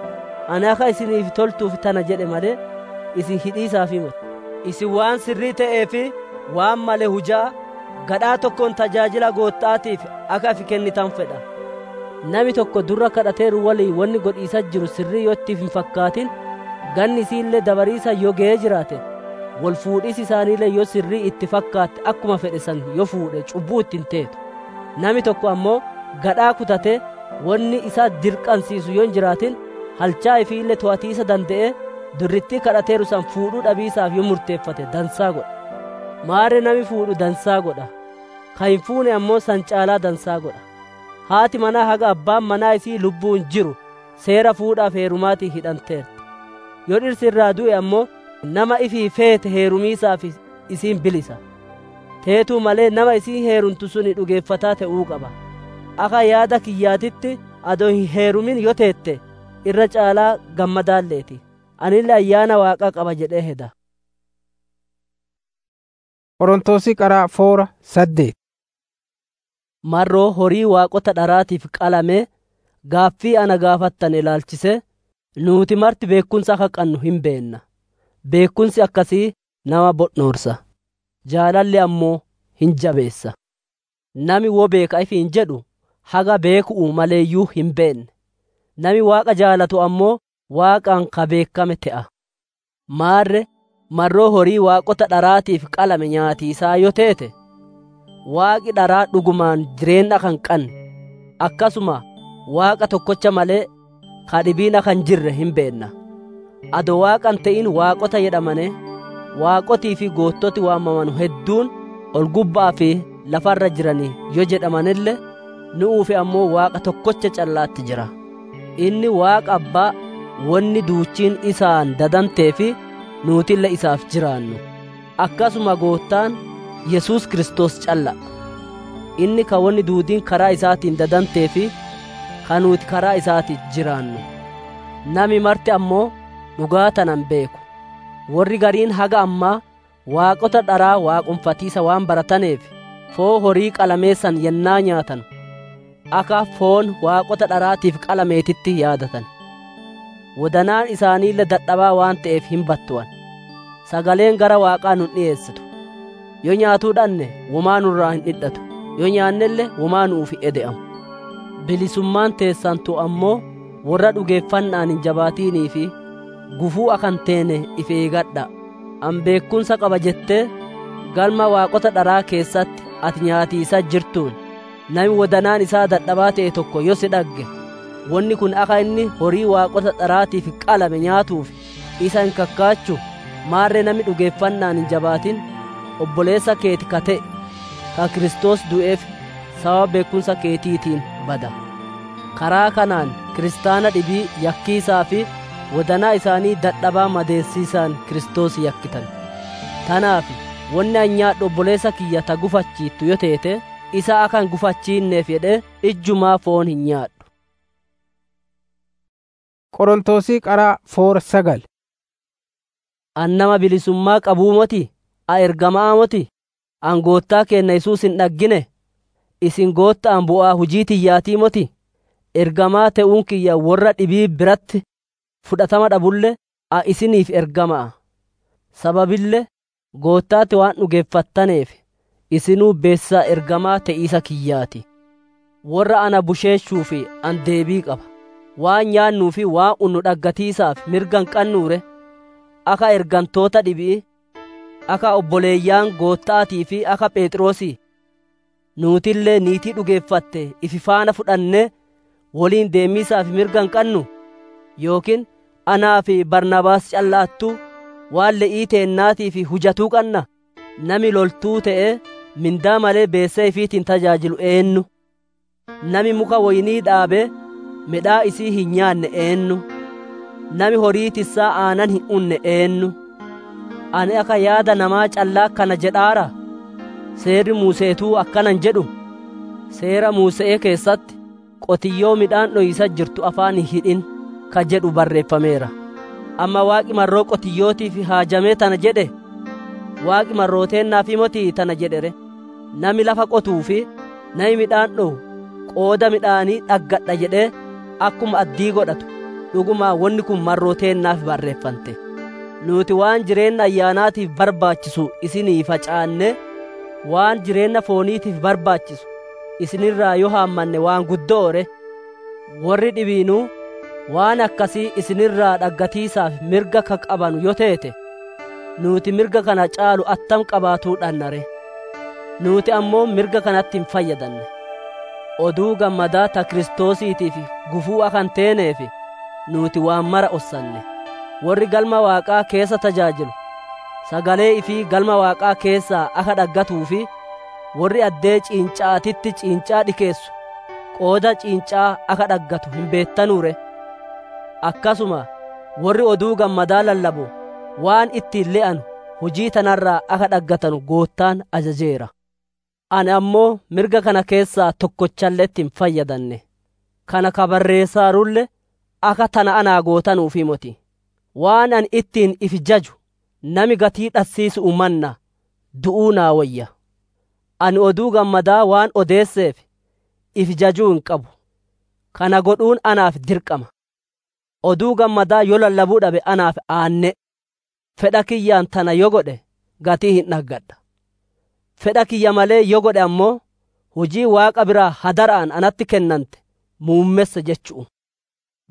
ani akka isiniif toltuuf tana jedhe malee isin hidhiisaaf himatu isin waan sirrii ta'ee fi waan male hujaa gadhaa tokkoon tajaajila goottaatiif akka afi kennitan fedha nami tokko durra kadhateeru walii wanni godhiisa jiru sirrii yoo ittiif hin fakkaatin ganni isiillee dabariisa yoo ga'ee jiraate wal fuudhis isaaniillee yoo sirrii itti fakkaatte akkuma fedhe san yoo fuudhe cubbuu ittiin teetu nami tokko ammoo gadhaa kutate wanni isa dirqansiisu yoo hin jiraatin halchaa ifiillee to'atiisa danda'e durrittii kadhateeru san fuudhuu dhabiisaaf yoo murteeffate dansaa godha maare nami fuudhu dansaa godha kan hin fuune ammoo san caalaa dansaa godha haati manaa haga abbaan manaa isii lubbuun jiru seera fuudhaaf heerumaatii hidhanteerti yoo dhirsi irraa du'e ammoo nama ifii feete heerumiisaaf isiin bilisa teetuu malee nama isii heerumtu suni dhugeeffataa ta'uu qaba akka yaada kiyyaatitti adoo hin heerumin yoo teette irra caalaa gammadaalleeti anillee ayyaana waaqaa qaba jedhee heda Qorontoosi qaraa foora saddeet. marroo horii waaqota dharaatiif qalame gaaffii ana gaafattan ilaalchise nuuti marti beekumsa akka qannu hin beenna beekumsi akkasii nama bodhoorsa jaalalli ammoo hin jabeessa nami wo beeka ifi hin jedhu haga beeku'u maleeyyuu hin beenne nami waaqa jaalatu ammoo waaqaan ka beekame te'a maarre marroo horii waaqota dharaatiif qalame nyaatiisaa yoo teete waaqi dharaa dhugumaan jireenya kan qanne akkasuma waaqa tokkocha malee ka dhibiina kan jirre hin beenna ado waaqan ta'in waaqota jedhamane waaqotii fi goottoti waamamanu hedduun ol gubbaa fi lafarra jiranii yoo jedhamanillee nu'uufi ammoo waaqa tokkocha callaatti jira inni waaqa abbaa wanni duuchiin isaan dadantee fi nuutille isaaf jiraannu akkasuma goottaan yesus kristos calla inni ka wanni duudiin karaa isaatiin dadantee fi ka nuti karaa isaatiin jiraannu nami marti ammoo dhugaa tanan beeku warri gariin haga ammaa waaqota dharaa waaqumfatiisa waan barataneef foo horii qalameessan yennaa nyaatan akka foon waaqota dharaatiif qalameetitti yaadatan wodanaan isaaniille dadhabaa waan ta'eef hin battuwan sagaleen gara waaqaa nun dhi'eessitu yoo nyaatuu dhanne womaa nurraa hin dhidhatu yoo nyaannelle womaa nuuf ede'amu bilisummaan teessantu ammoo warra dhugeeffannaan hin jabaatiinii fi gufuu akan teene if eegadha an beekumsa qaba jettee galma waaqota dharaa keessatti ati nyaatiisa jirtuun nami wodanaan isaa dadhabaa ta'e tokko yoo si dhagge wanni kun akka inni horii waaqota dharaatiif qalame nyaatuuf isa hin kakkaachu maarree nami dhugeeffannaan hin jabaatin obboleessa keeti ka ta'e ka Kiristoos du'eef sababa beekumsa keetiitiin bada karaa kanaan kiristaana dhibii yakkiisaa fi wadanaa isaanii dadhabaa madeessiisaan Kiristoos yakkitan tanaaf wanni an nyaadhu obboleessa kiyya ta gufachiittu yoo teete isa akan gufachiinneef jedhe ijjumaa foon hin nyaadhu Qorontosii qaraa foora sagal an nama bilisummaa qabuu moti a ergamaa moti an goottaa keenna Yesuus hin dhaggine isin goottaan bu'aa hujii tiyyaatii moti ergamaa ta'uun kiyya warra dhibii biratti fudhatama dhabulle a isiniif ergamaa sababille goottaatti waan dhugeeffattaneef isinuu beessisaa ergamaa te'iisa kiyyaati warra ana busheeshuu fi an deebii qaba waan nyaannuu fi waan unnu dhaggatiisaaf mirgan qannuure akka ergantoota dhibii akka obboleeyyaan goottaatii fi akka phexroosii nuutillee niitii dhugeeffatte ifi faana fudhanne woliin deemiisaaf mirgan qannu yookiin anaa fi barnabaas callaattuu waan le'ii teennaatii fi hujatuu qanna nami loltuu ta'e mindaa malee beessee ifiitiin tajaajilu eennu nami muka woynii dhaabee midhaa isii hin nyaanne eennu nami horii tissaa aanan hin unne eennu ani akka yaada namaa callaa kana jedhaara seerri muuseetuu akkanan jedhu seera muuse'ee keessatti qotiyyoo midhaan dhoyisa jirtu afaan hin hidhin ka jedhu barreeffameera amma waaqi marroo qotiyyootiif haajamee tana jedhe waaqi marrooteennaaf motii tana jedhere nami lafa qotuu fi nami midhaan dhowu qooda midhaanii dhaggadha jedhee akkuma addii godhatu dhugumaa wanni kun marrooteennaaf barreeffante nuti waan jireenya ayyaanaatiif barbaachisu isinii facaanne waan jireenya fooniitiif barbaachisu isinirraa yoo haammanne waan guddoore warri dhibiinuu waan akkasii isinirraa dhaggatiisaaf mirga ka qabanu yoo teete nuti mirga kana caalu attam qabaatuu dhannare nuti ammoo mirga kanatti hin fayyadanne oduu gammadaa ta kiristoosiitiif gufuu akan teeneef nuti waan mara ossanne warri galma waaqaa keessa tajaajilu sagalee ifii galma waaqaa keessaa aka dhaggatuu fi warri addee ciincaatitti ciincaa dhikeessu qooda ciincaa aka dhaggatu hin beettanuure akkasuma warri oduu gammadaa lallabu waan ittiin le'anu hojii tanarraa aka dhaggatanu goottaan ajajeera ani ammoo mirga kana keessaa tokkochalleetti hin fayyadanne kana kabarreessaarulle aka tana anaa gootanuufi moti waan an ittiin if jaju nami gatii dhassiisu umanna du'uu naa wayya ani oduu gammadaa waan odeesseef if jajuu hin qabu kana godhuun anaaf dirqama oduu gammadaa yoo lallabuu dhabe anaaf aanne fedha kiyyaan tana yoo godhe gatii hin dhaggadha fedha kiyya malee yoo godhe ammoo hojii waaqa biraa hadaraan anatti kennante muummessa jechu'u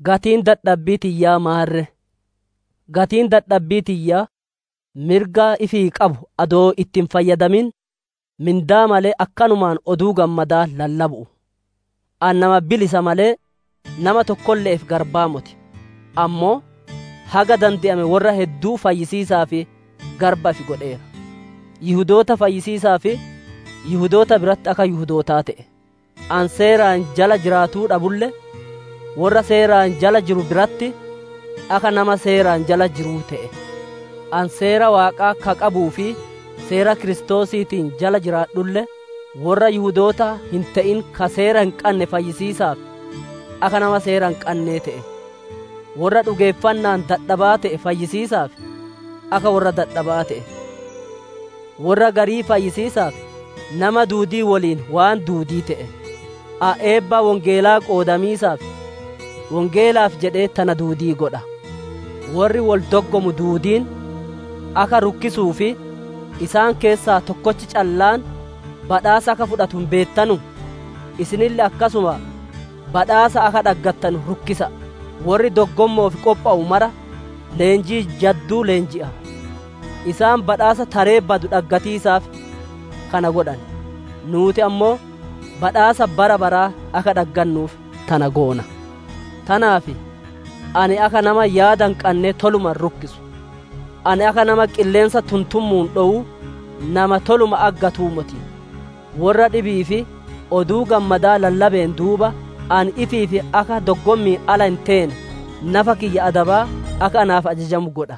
gatiin dadhabbii tiyyaa maarre gatiin dadhabbii tiyyaa mirgaa ifii qabu adoo ittiin fayyadamin mindaa malee akkanumaan oduu gammadaa lallabu'u an nama bilisa malee nama tokkolleef garbaa moti ammoo haga dande'ame warra hedduu fayyisiisaa fi garba ifi godheera yihudoota fayyisiisaa fi yihudoota biratti akka yihudootaa ta'e an seeraan jala jiraatuu dhabulle warra seeraan jala jiru biratti akka nama seeraan jala jiruu ta'e an seera waaqaa ka qabuu fi seera kiristoosiitiin jala jiraadhulle warra yihudoota hin ta'in ka seera hin qanne fayyisiisaaf akka nama seera hin qannee ta'e warra dhugeeffannaan dadhabaa ta'e fayyisiisaaf akka warra dadhabaa ta'e warra garii fayyisiisaaf nama duudii waliin waan duudii ta'e a eebbaa wongeelaa qoodamiisaaf wongeelaaf jedhee tana duudii godha warri wol doggomu duudiin akka rukkisuu fi isaan keessaa tokkochi callaan badhaasa akka fudhatu hin beettanu isinille akkasuma badhaasa akka dhaggattanu rukkisa warri doggommoof qopha'u mara leenjii jadduu leenji'a isaan badhaasa taree badu dhaggatiisaaf kana godhan nuuti ammoo badhaasa bara baraa akka dhaggannuuf tana goona tanaaf ani akka nama yaadan qannee toluman rukkisu ani akka nama qilleensa tuntummuun dhowu nama toluma aggatuu moti warra dhibii fi oduu gammadaa lallabeen duuba ani ifii fi akka doggommii ala hin teene nafa kiyya adabaa akka anaaf ajajamu godha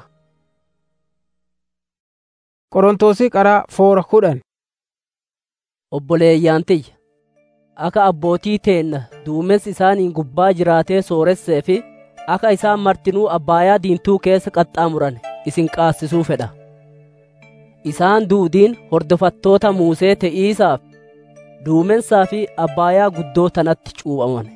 Qorontosii qaraa foora kudhan obboleeyyaan tiyya akka abbootii teenna duumessi isaaniin gubbaa jiraatee sooressee fi akka isaan martinuu abbaayaa diintuu keessa qaxxaamuran isin qaasisuu fedha isaan duudiin hordofattoota muusee te'iisaaf duumensaa fi abbaayaa guddoo tanatti cuuphaman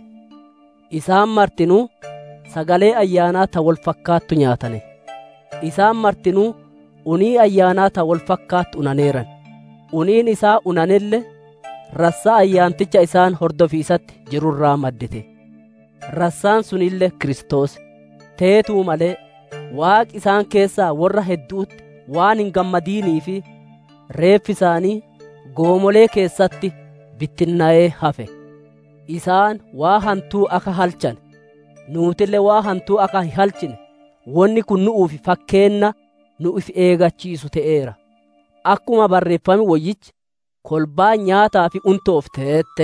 isaan martinuu sagalee ayyaanaa ta wal fakkaattu nyaatane isaan martinuu unii ayyaanaa ta wal fakkaattu unaneeran uniin isaa unanelle rassaa ayyaanticha isaan hordofiisatti jirurraa maddite rassaan sunille Kiristoos teetuu malee waaqi isaan keessaa warra hedduutti waan hin gammadiinii fi reeffi isaanii goomolee keessatti bittinnaa'ee hafe isaan waa hantuu akka halchan nuutillee waa hantuu akka hin halchine wonni kun nu'uuf fakkeenna nu if eegachiisu ta'eera akkuma barreeffame woyyichi kolbaa nyaataa fi untoof teette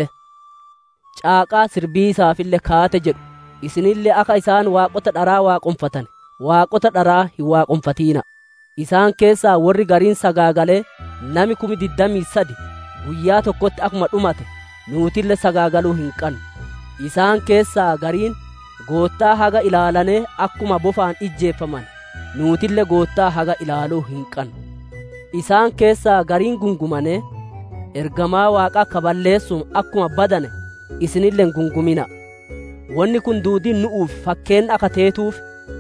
caaqaa sirbii isaafillee kaate jedhu isinillee akka isaan waaqota dharaa waaqonfatan waaqota dharaa hin waaqonfatiina isaan keessaa warri gariin sagaagalee nami kumi digdamii sadi guyyaa tokkotti akkuma dhumate nuutillee sagaagaluu hin qannu isaan keessaa gariin goottaa haga ilaalanee akkuma bofaan ijjeeffaman nuutillee goottaa haga ilaaluu hin qannu isaan keessaa gariin gungumane ergamaa waaqaa kaballeessuun akkuma badane isinilleen gungumina wanni kun duudiin nu'uuf fakkeen akka teetuuf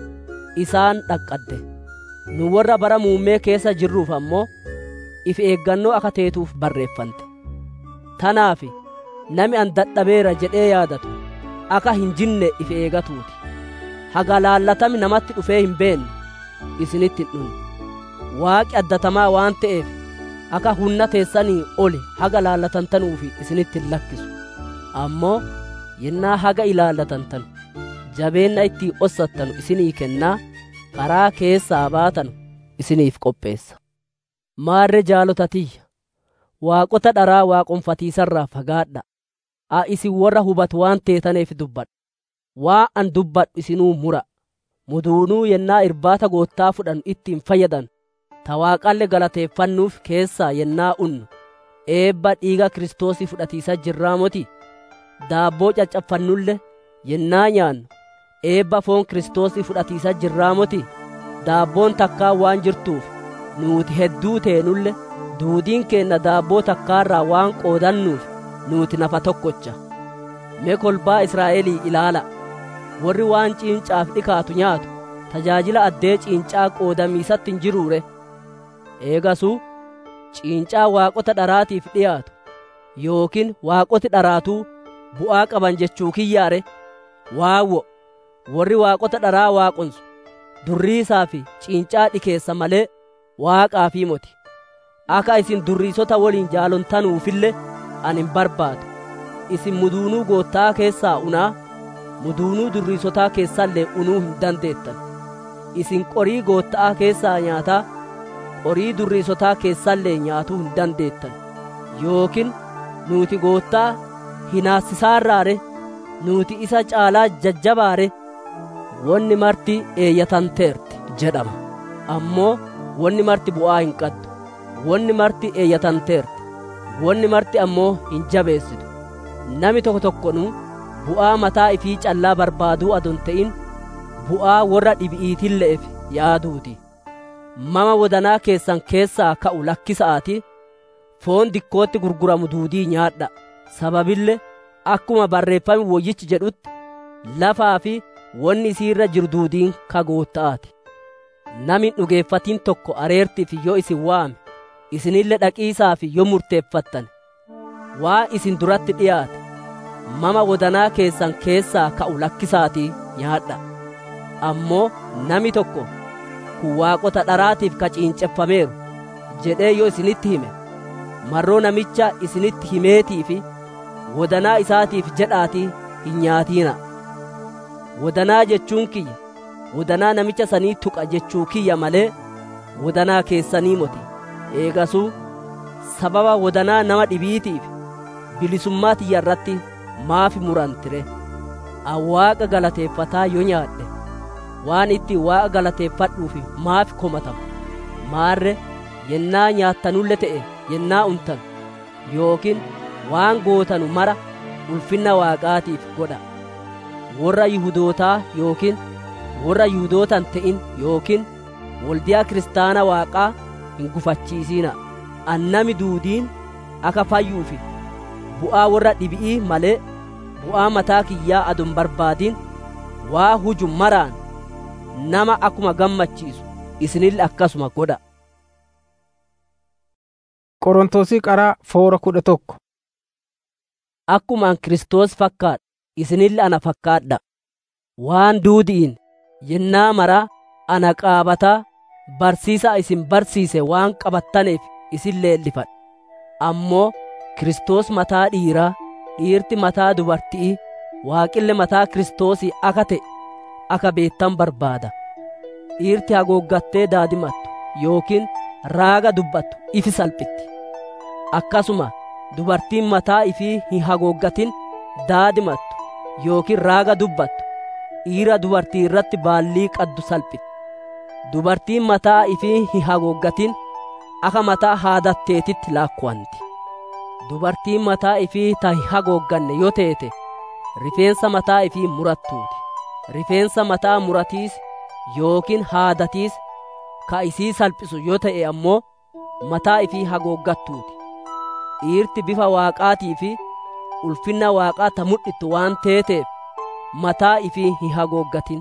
isaan dhaqqadde nu warra bara muummee keessa jirruuf ammoo if eeggannoo akka teetuuf barreeffante tanaaf nami an dadhabeera jedhee yaadatu akka hin jinne if eegatuuti haga laallatami namatti dhufee hin beenne isinitti hin dhunne waaqi addatamaa waan ta'eef akka humna teessanii oli haga laallatantanuufi isinitti hin lakkisu ammoo yennaa haga ilaallatantanu jabeenna ittii ossattanu isinii kennaa karaa keessaa baatanu isiniif qopheessa maarre jaalotatiyya waaqota dharaa waaqonfatiisarraa fagaadha a isin warra hubatu waan teetaneef dubbadha waa an dubbadhu isinuu mura muduunuu yennaa irbaata goottaa fudhanu ittiin fayyadan ta waaqalle galateeffannuuf keessaa yennaa unnu eebba dhiiga kiristoosii fudhatiisa jirraa moti daabboo caccafannulle yennaa nyaannu eebba foon kiristoosii fudhatiisa jirraa moti daabboon takkaa waan jirtuuf nuuti hedduu teenulle duudiin keenna daabboo takkaarraa waan qoodannuuf nuuti nafa tokkocha mee kolbaa israa'elii ilaala warri waan ciincaaf dhikaatu nyaatu tajaajila addee ciincaa qoodamiisatti hin jiruure eegasuu ciincaa waaqota dharaatiif dhiyaatu yookiin waaqoti dharaatuu bu'aa qaban jechuu kiyyaare waawwo warri waaqota dharaa waaqonsu durriisaa fi ciincaa dhikeessa malee waaqaa fi moti akka isin durriisota waliin jaalontanuufille ani hin barbaadu isin muduunuu goottaa keessaa unaa muduunuu durriisotaa keessallee unuu hin dandeettan isin qorii goottaa keessaa nyaataa qorii durriisotaa keessallee nyaatuu hin dandeettan yookiin nuuti goottaa hinaassisaarraare nuuti isa caalaa jajjabaare wonni marti eeyyatanteerti jedhama ammoo wonni marti bu'aa hin qaddu wonni marti eeyyatanteerti wonni marti ammoo hin jabeessitu nami tokko tokkonuu bu'aa mataa ifii callaa barbaaduu adon ta'in bu'aa warra dhibi'iitille'ef yaaduuti mama wodanaa keessan keessaa ka'u lakkisa'aati foon dikkootti gurguramu duudii nyaadha sababille akkuma barreeffame woyyichi jedhutti lafaa fi wonni isiirra jiru duudiin kagootta'aati nami dhugeeffatiin tokko areertiif yoo isin waame isinille dhaqiisaaf yoo murteeffattan waa isin duratti dhiyaate mama wodanaa keessan keessaa ka'u lakkisaatii nyaadha ammoo nami tokko kun waaqota dharaatiif kaciinceffameeru jedhee yoo isinitti hime marroo namicha isinitti himeetii fi wodanaa isaatiif jedhaatii hin nyaatiina wodanaa jechuun kiyya wodanaa namicha sanii tuqa jechuu kiyya malee wodanaa keessanii moti eegasuu sababa wodanaa nama dhibiitiif bilisummaa tiyya irratti maaf murantire awwaaqa galateeffataa yoo nyaadhe waan itti waaqa galateeffadhuuf maaf komatamu maarre yennaa nyaattanulle ta'e yennaa untan yookiin waan gootanu mara ulfinna waaqaatiif godha warra yihudootaa yookiin warra yihudootan ta'in yookiin waldiyaa kiristaana waaqaa hin gufachiisina annami duudiin akka fayyuufi bu'aa warra dhibi'ii malee bu'aa mataa kiyyaa adon barbaadin waa huju maraan nama akkuma gammachiisu isinille akkasuma godha qorontosii qaraa foora kudha tokko akkumaan kiristoos fakkaadha isinille ana fakkaadha waan duudi'in yennaa maraa ana qaabataa barsiisa isin barsiise waan qabattaneef isin leellifadha ammoo kiristoos mataa dhiiraa dhiirti mataa dubartii waaqille mataa kiristoosii akka ta'e akka beettan barbaada dhiirti hagooggattee daadimattu yookiin raaga dubbattu ifi salphitti akkasuma dubartiin mataa ifii hin hagooggatin daadimattu yookiin raaga dubbattu dhiira dubartii irratti baallii qaddu salphitti dubartiin mataa ifii hin hagooggatin akka mataa haadatteetitti laakkuwanti dubartiin mataa ifii ta hin hagoogganne yoo teete rifeensa mataa ifii murattuuti rifeensa mataa muratiis yookiin haadatiis ka isii salphisu yoo ta'e ammoo mataa ifii hagooggattuuti dhiirti bifa waaqaatii fi ulfinna waaqaa ta mul'ittu waan teeteef mataa ifii hin hagooggatin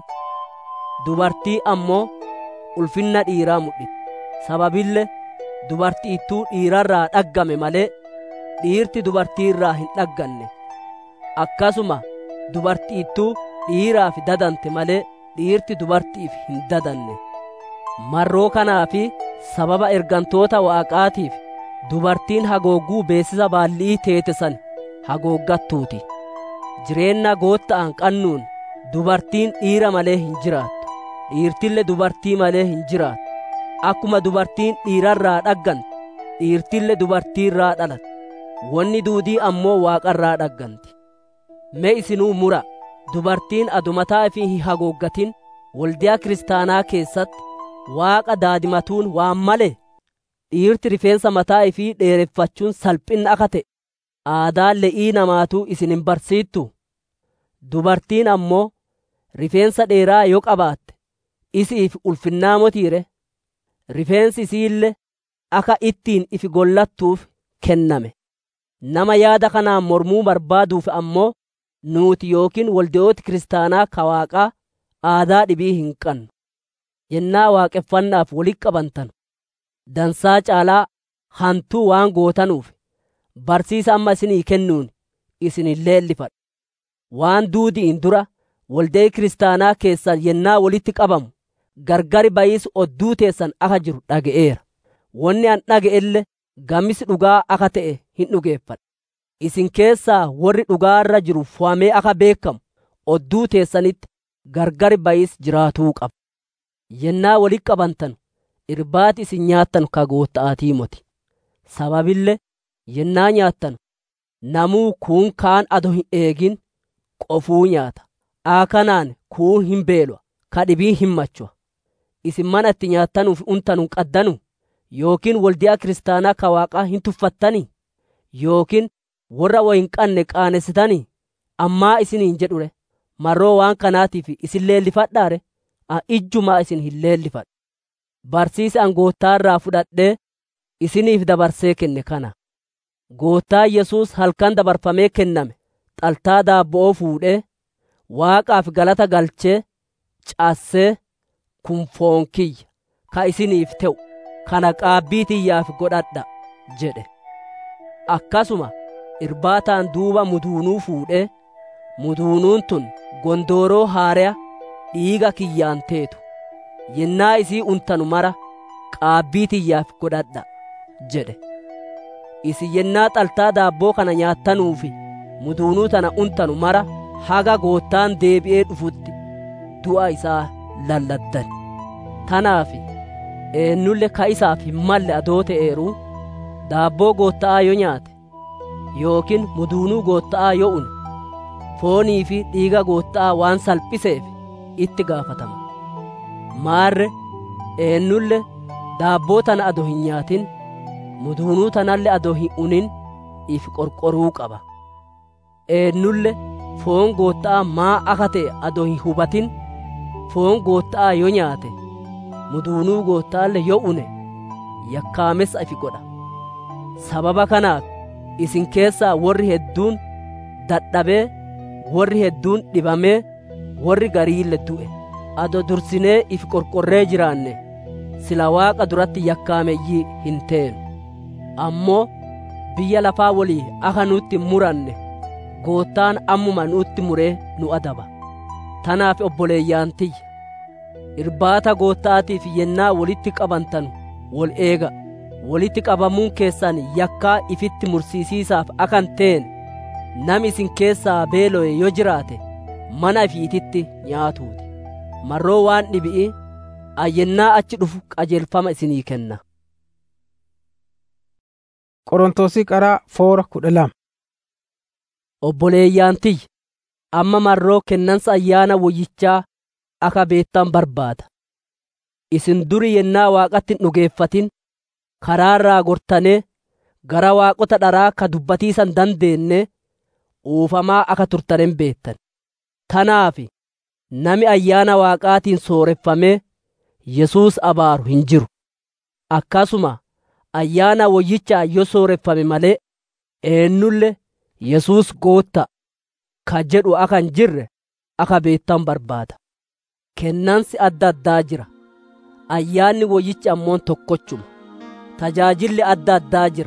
dubartii ammoo ulfinna dhiiraa mul'ittu sababille dubartiittuu dhiirarraa dhaggame malee dhiirti dubartii irraa hin dhagganne akkasuma dubartiittuu dhiiraaf dadante malee dhiirti dubartiif hin dadanne marroo kanaa fi sababa ergantoota waaqaatiif dubartiin hagoogguu beessisa baallii teete san hagooggattuuti jireenna gootta'an qannuun dubartiin dhiira malee hin jiraattu dhiirtille dubartii malee hin jiraattu akkuma dubartiin dhiirarraa dhaggante dhiirtille dubartiirraa dhalatte wanni duudii ammoo waaqarraa dhagganti mee isinuu mura dubartiin adumataa fi hin hagooggatin waldiyaa kiristaanaa keessatti waaqa daadimatuun waan male dhiirti rifeensa mataa ifii dheereffachuun salphinna akka ta'e aadaan le'ii namaatuu isin hin barsiittu dubartiin ammoo rifeensa dheeraa yoo qabaatte isiif ulfinnaa motiire rifeensi isiille akka ittiin ifi gollattuuf kenname nama yaada kanaan mormuu barbaaduuf ammoo nuuti yookiin walde'ooti kiristaanaa ka waaqaa aadaa dhibii hin qannu yennaa waaqeffannaaf walitti qabantan dansaa caalaa hantuu waan gootanuuf barsiisa amma isinii kennuun isin hin leellifadhu waan duudi'in dura waldayi kiristaanaa keessan yennaa walitti qabamu gargari bayiis odduu teessan aka jiru dhaga'eera wonni an dhaga'elle gamis dhugaa aka ta'e hin dhugeeffadha isin keessaa warri dhugaarra jiru fo'amee aka beekamu odduu teessanitti gargari bayiis jiraatuu qaba yennaa walitti qabantan irbaati isin nyaattan ka gootta'aatii moti sababille yennaa nyaattan namuu kuun kaan ado hin eegin qofuu nyaata aakanaan kuun hin beelwa ka dhibii hin machuwa isin mana itti nyaattanuuf untanun qaddanu yookiin waldiyaa kiristaanaa ka waaqaa hin tuffattanii yookiin warra wo hin qanne qaanessitanii ammaa isiniin jedhure marroo waan kanaatiif isin leellifadhaare a ijjumaa isin hin leellifadhu barsiisa an goottaarraa fudhadhee isiniif dabarsee kenne kana goottaa yesuus halkan dabarfamee kenname xaltaa daabbo'oo fuudhee waaqaaf galata galchee caassee kun foon kiyya ka isiniif te'u kana qaabbii tiyyaaf godhadha jedhe akkasuma irbaataan duuba muduunuu fuudhee muduunuun tun gondooroo haaraa dhiiga kiyyaan teetu yennaa isii untanu mara qaabbii tiyyaaf godhadha jedhe isi yennaa xaltaa daabboo kana nyaattanuufi muduunuu tana untanu mara haga goottaan deebi'ee dhufutti du'a isaa lalladdan tanaaf eennulle ka isaaf hin malle adoo ta'eeru daabboo gootta'aa yoo nyaate yookiin muduunuu gootta'aa yoo une foonii fi dhiiga gootta'aa waan salphiseef itti gaafatama maarre eennulle daabboo tana ado hin nyaatin muduunuu tanalle ado hin unin if qorqoruu qaba eennulle foon gootta'aa maa aka ta'e ado hin hubatin foon gootta'aa yoo nyaate muduunuu gootta'alle yoo une yakkaamessa ifi godha sababa kanaaf isin keessaa warri hedduun dadhabee warri hedduun dhibamee warri gariille du'e ado dursinee if qorqorree jiraanne sila waaqa duratti yakkaameyyii hin teenu ammoo biyya lafaa walii aka nutti muranne goottaan ammuma nutti muree nu adaba tanaaf obboleeyyaan tiyya irbaata goottaatiif yennaa walitti qabantan wol eega walitti qabamuun keessan yakkaa ifitti mursiisiisaaf akan teen nam isin keessaa beelo'e yoo jiraate mana ifiititti nyaatuuti marroo waan dhibi'i ayyennaa achi dhufu qajeelfama isinii kenna Qorontosii qaraa foora kudha lama. obboleeyyaan tiyya amma marroo kennansa ayyaana woyyichaa aka beettan barbaada isin duri yennaa waaqatti hin dhugeeffatin karaarraa gortanee gara waaqota dharaa ka dubbatiisan dandeenne uufamaa aka turtanen beettan tanaaf nami ayyaana waaqaatiin sooreffamee yesuus abaaru hin jiru akkasuma ayyaana woyyichaa yoo sooreffame malee eennulle yesuus gootta ka jedhu aka hin jirre aka beettan barbaada kennansi adda addaa jira ayyaanni woyyichi ammoo tokkochuma tajaajilli adda addaa jira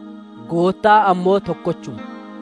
goottaa ammoo tokkochuma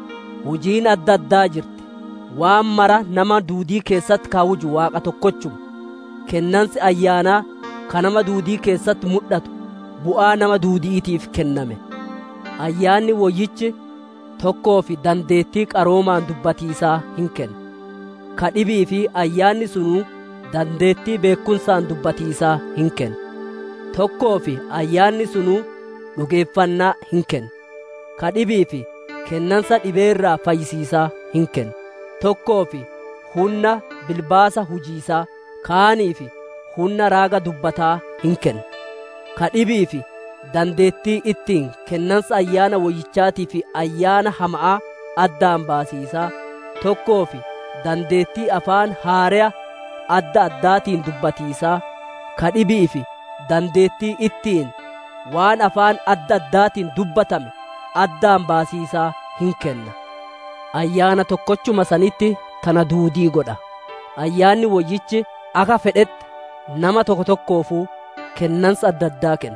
hujiin adda addaa jirti waan mara nama duudii keessatti kaawuju waaqa tokkochuma kennansi ayyaanaa ka nama duudii keessatti mul'atu bu'aa nama duudiitiif kenname ayyaanni woyyichi tokkoo fi dandeettii qaroomaan dubbatiisaa hin kennu ka dhibii fi ayyaanni sunuu dandeettii beekumsaan dubbatiisaa hin kennu tokkoo fi ayyaanni sunuu dhugeeffannaa hin kennu ka dhibii fi kennansa dhibeerraa fayyisiisaa hin kennu tokkoo fi humna bilbaasa hujiisaa kaanii fi humna raaga dubbataa hin kennu ka dhibii fi dandeettii ittiin kennansa ayyaana woyyichaatii fi ayyaana hama'aa addaan baasiisaa tokkoo fi dandeettii afaan haaraa adda addaatiin dubbatiisaa ka dhibii fi dandeettii ittiin waan afaan adda addaatiin dubbatame addaan baasiisaa hin kenna ayyaana tokkochuma sanitti tana duudii godha ayyaanni woyyichi aka fedhetti nama tokko tokkoofuu kennansa adda addaa kenna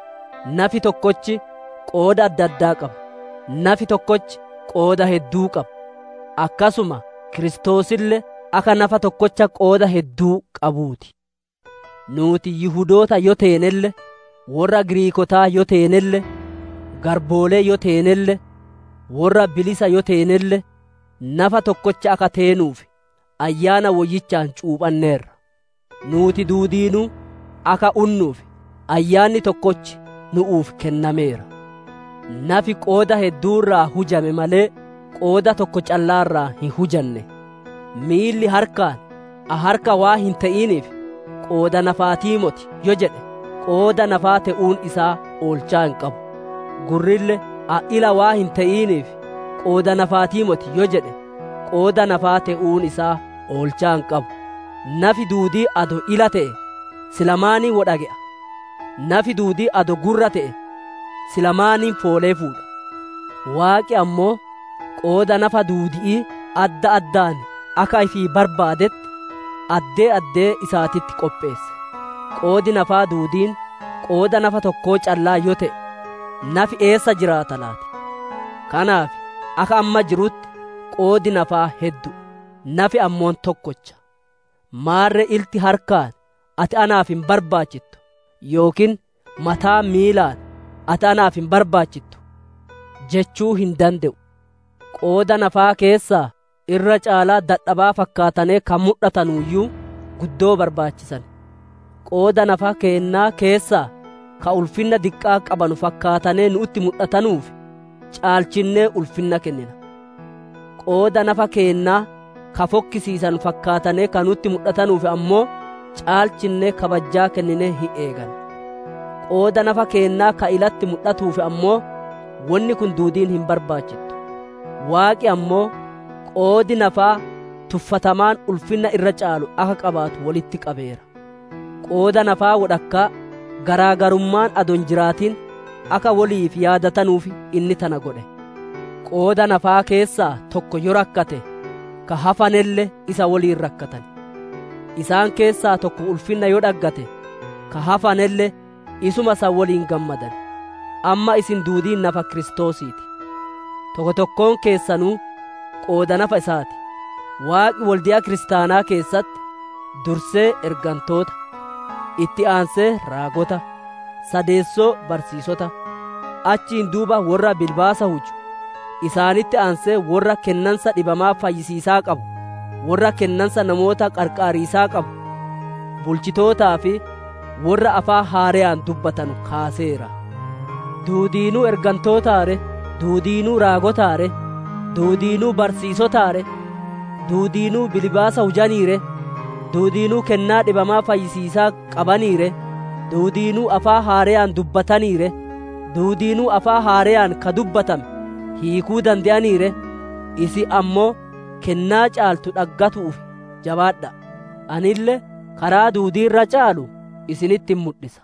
nafi tokkochi qooda adda addaa qaba nafi tokkochi qooda hedduu qaba akkasuma kiristoosillee aka nafa tokkocha qooda hedduu qabuuti nuuti yihudoota yo teenelle warra giriikotaa yo teenelle garboolee yo teenelle warra bilisa yo teenelle nafa tokkocha aka teenuuf ayyaana woyyichaan cuuphanneerra nuuti duudiinuu aka unnuuf ayyaanni tokkochi nu'uuf kennameera nafi qooda hedduurraa hujame malee qooda tokko callaarraa hin hujanne miilli harkaan a harka waa hin ta'iniif qooda nafaatii moti yo jedhe qooda nafaa ta'uun isaa oolchaa hin qabu gurrille a ila waa hin ta'iniif qooda nafaatii moti yo jedhe qooda nafaa ta'uun isaa oolchaa hin qabu nafi duudii ado ila ta'e silamaanii wodhage'a nafi duudii ado gurra ta'e silamaaniin foolee fuudha waaqi ammoo qooda nafa duudii adda addaan akka ifii barbaadetti addee addee isaatitti qopheesse qoodi nafaa duudiin qooda nafa tokkoo callaa yoo ta'e nafi eessa jiraata laati kanaaf akka amma jirutti qoodi nafaa heddu nafi ammoon tokkocha maarre ilti harkaan ati anaaf hin barbaachittu yookiin mataa miilaan ati anaaf hin barbaachittu jechuu hin danda'u qooda nafaa keessaa irra caalaa dadhabaa fakkaatanii kan mul'atanuyyuu guddoo barbaachisan qooda nafaa keennaa keessaa ka ulfinna diqqaa qabanu fakkaatanee nutti mul'atanuuf caalchinnee ulfinna kennina qooda nafa keennaa ka fokkisiisan fakkaatanee ka nutti mul'atanuuf ammoo caalchinnee kabajjaa kenninee hin eegan qooda nafa keennaa ka ilatti mul'atuuf ammoo wanni kun duudiin hin barbaachittu waaqi ammoo qoodi nafaa tuffatamaan ulfinna irra caalu akka qabaatu walitti qabeera qooda nafaa wodhakkaa garaagarummaan adon jiraatiin akka waliif yaadatanuuf inni tana godhe qooda nafaa keessaa tokko yo rakkate ka hafanelle isa waliin rakkatan isaan keessaa tokko ulfinna yo dhaggate ka hafanelle isuma isa waliin gammadan amma isin duudiin nafa kiristoosiiti tokko tokkoon keessanuu qooda nafa isaati waaqi waldiyaa kiristaanaa keessatti dursee ergantoota itti aansee raagota sadeessoo barsiisota achiin duuba warra bilbaasa huju isaanitti aansee warra kennansa dhibamaa fayyisiisaa qabu warra kennansa namoota qarqaariisaa qabu bulchitootaa fi warra afaa haareyaan dubbatan kaaseera duudiinuu ergantootaare duudiinuu raagotaare duudiinuu barsiisotaare duudiinuu bilbaasa hujaniire duudiinuu kennaa dhibamaa fayyisiisaa qabaniire duudiinuu afaa haareyaan dubbataniire duudiinuu afaa haareyaan ka dubbatame hiikuu dande'aniire isi ammoo kennaa caaltu dhaggatuuf jabaadha anille karaa duudiirra caalu isinitti mul'isa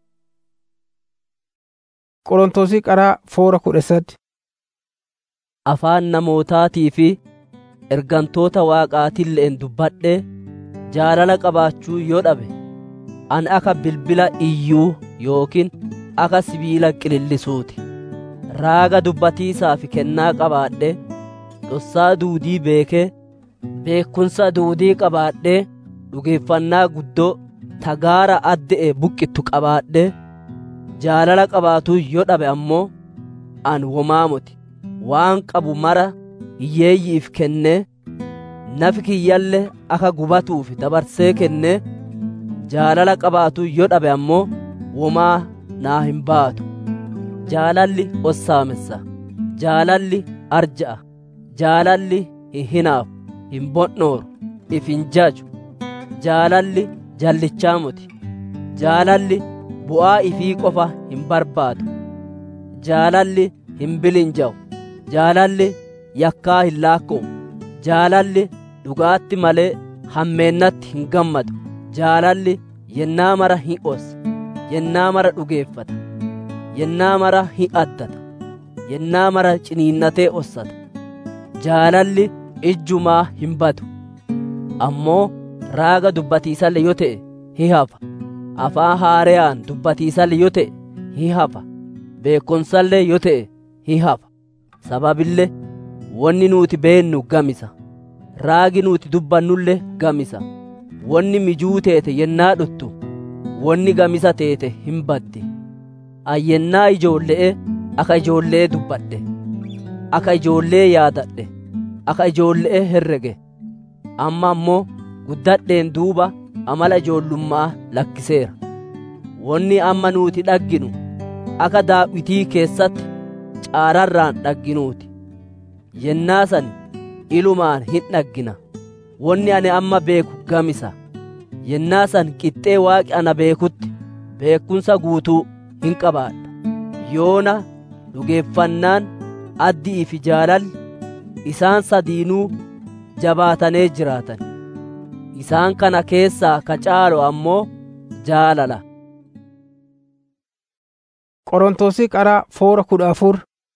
qorontosii qaraa foora kudha sadi afaan namootaatii fi ergantoota waaqaatilleen dubbadhe jaalala qabaachuu yoo dhabe an aka bilbila iyyuu yookiin aka sibiila qilillisuuti raaga dubbatiisaaf kennaa qabaadhe dhossaa duudii beekee beekumsa duudii qabaadhe dhugeeffannaa guddoo tagaara adde'e buqqittu qabaadhe jaalala qabaatuu yoo dhabe ammoo an womaamoti waan qabu mara hiyyeeyyiif kennee nafi kiyyalle aka gubatuuf dabarsee kennee jaalala qabaatu yoo dhabe ammoo womaa naa hin baatu jaalalli ossaamessa jaalalli arja'a jaalalli hin hinaafu hin bonnooru if hin jaju jaalalli jallichaamoti jaalalli bu'aa ifii qofa hin barbaadu jaalalli hin bilinja'u jaalalli yakkaa hin laakko'u jaalalli dhugaatti malee hammeennatti hin gammadu jaalalli yennaa mara hin ossa yennaa mara dhugeeffata yennaa mara hin addata yennaa mara ciniinnatee ossata jaalalli ijjumaa hin badu ammoo raaga dubbatiisalle yoo ta'e hin hafa afaan haareyaan dubbatiisalle yoo ta'e hin hafa beekumsallee yoo ta'e hin hafa sababillee wanni nuti beennu gamisa raagi nuti dubbannulle gamisa wonni mijuu teete yennaa dhuttu wonni gamisa teete hin baddi ayyennaa ijoolle'e aka ijoollee dubbadhe aka ijoollee yaadadhe aka ijoolle'e herrege amma ammoo guddadheen duuba amala ijoollummaa lakkiseera wonni amma nuti dhagginu aka daawwitii keessatti caararraan dhagginuuti yennaa san ilumaan hin dhaggina wonni ani amma beeku gamisa yennaa san qixxee waaqi ana beekutti beekumsa guutuu hin qabaadha yoona dhugeeffannaan addii fi jaalalli isaan sadiinuu jabaatanee jiraatan isaan kana keessaa ka caalu ammoo jaalala Qorontosii qaraa foora kudha afur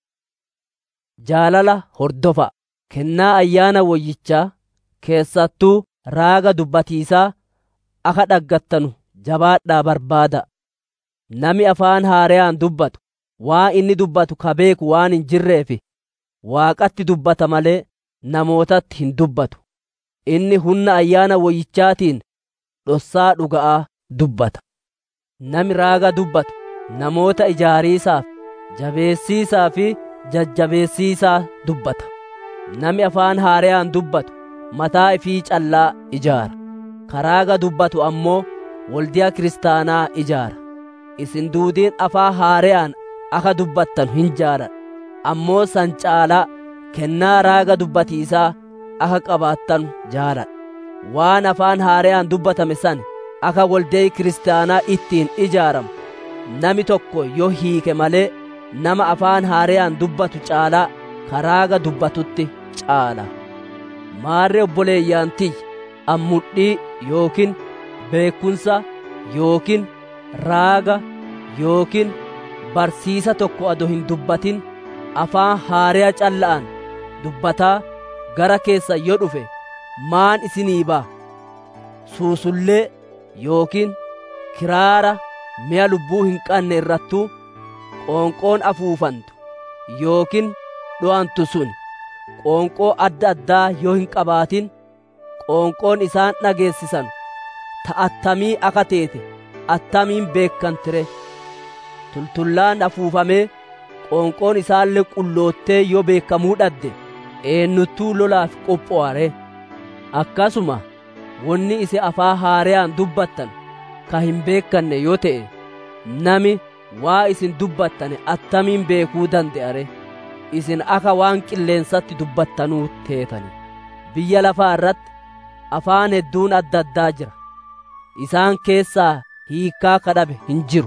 jaalala hordofa kennaa ayyaana woyyichaa keessattuu raaga dubbatiisaa aka dhaggattanu jabaadhaa barbaada nami afaan haareyaan dubbatu waa inni dubbatu ka beeku waan hin jirreefi waaqatti dubbata malee namootatti hin dubbatu inni humna ayyaana woyyichaatiin dhossaa dhuga'aa dubbata nami raaga dubbatu namoota ijaariisaaf jabeessiisaa fi jajjabeessiisaa dubbata nami afaan haareyaan dubbatu mataa ifii callaa ijaara karaaga dubbatu ammoo waldiyaa kiristaanaa ijaara isin duudiin afaan haareyaan aka dubbattan hin jaaladha ammoo san caalaa kennaa raaga dubbatiisaa aka qabaattan jaaladha waan afaan haareyaan dubbatame san aka waldee kiristaanaa ittiin ijaaramu nami tokko yoo hiike malee nama afaan haareyaan dubbatu caalaa karaaga dubbatutti caala maarree obboleeyyaan tiyya ammudhii yookiin beekumsa yookiin raaga yookiin barsiisa tokko ado hin dubbatin afaan haareya calla'an dubbataa gara keessa yoo dhufe maan isinii ba'a suusullee yookiin kiraara mi'a lubbuu hin qanne irrattuu qoonqoon afuufantu yookiin dho'antu sun qoonqoo adda addaa yoo hin qabaatin qoonqoon isaan dhageessisan ta attamii aka teete attamiin beekkantire tultullaan afuufamee qoonqoon isaallee qulloottee yoo beekamuu dhadde eenyuttuu lolaaf qopho'are akkasuma wonni isin afaan haareyaan dubbattan ka hin beekanne yoo ta'e nami waa isin dubbattane attamiin beekuu dande'are isin aka waan qilleensatti dubbattanuu teetani biyya lafaa irratti afaan hedduun adda addaa jira isaan keessaa hiikkaa kadhabe hin jiru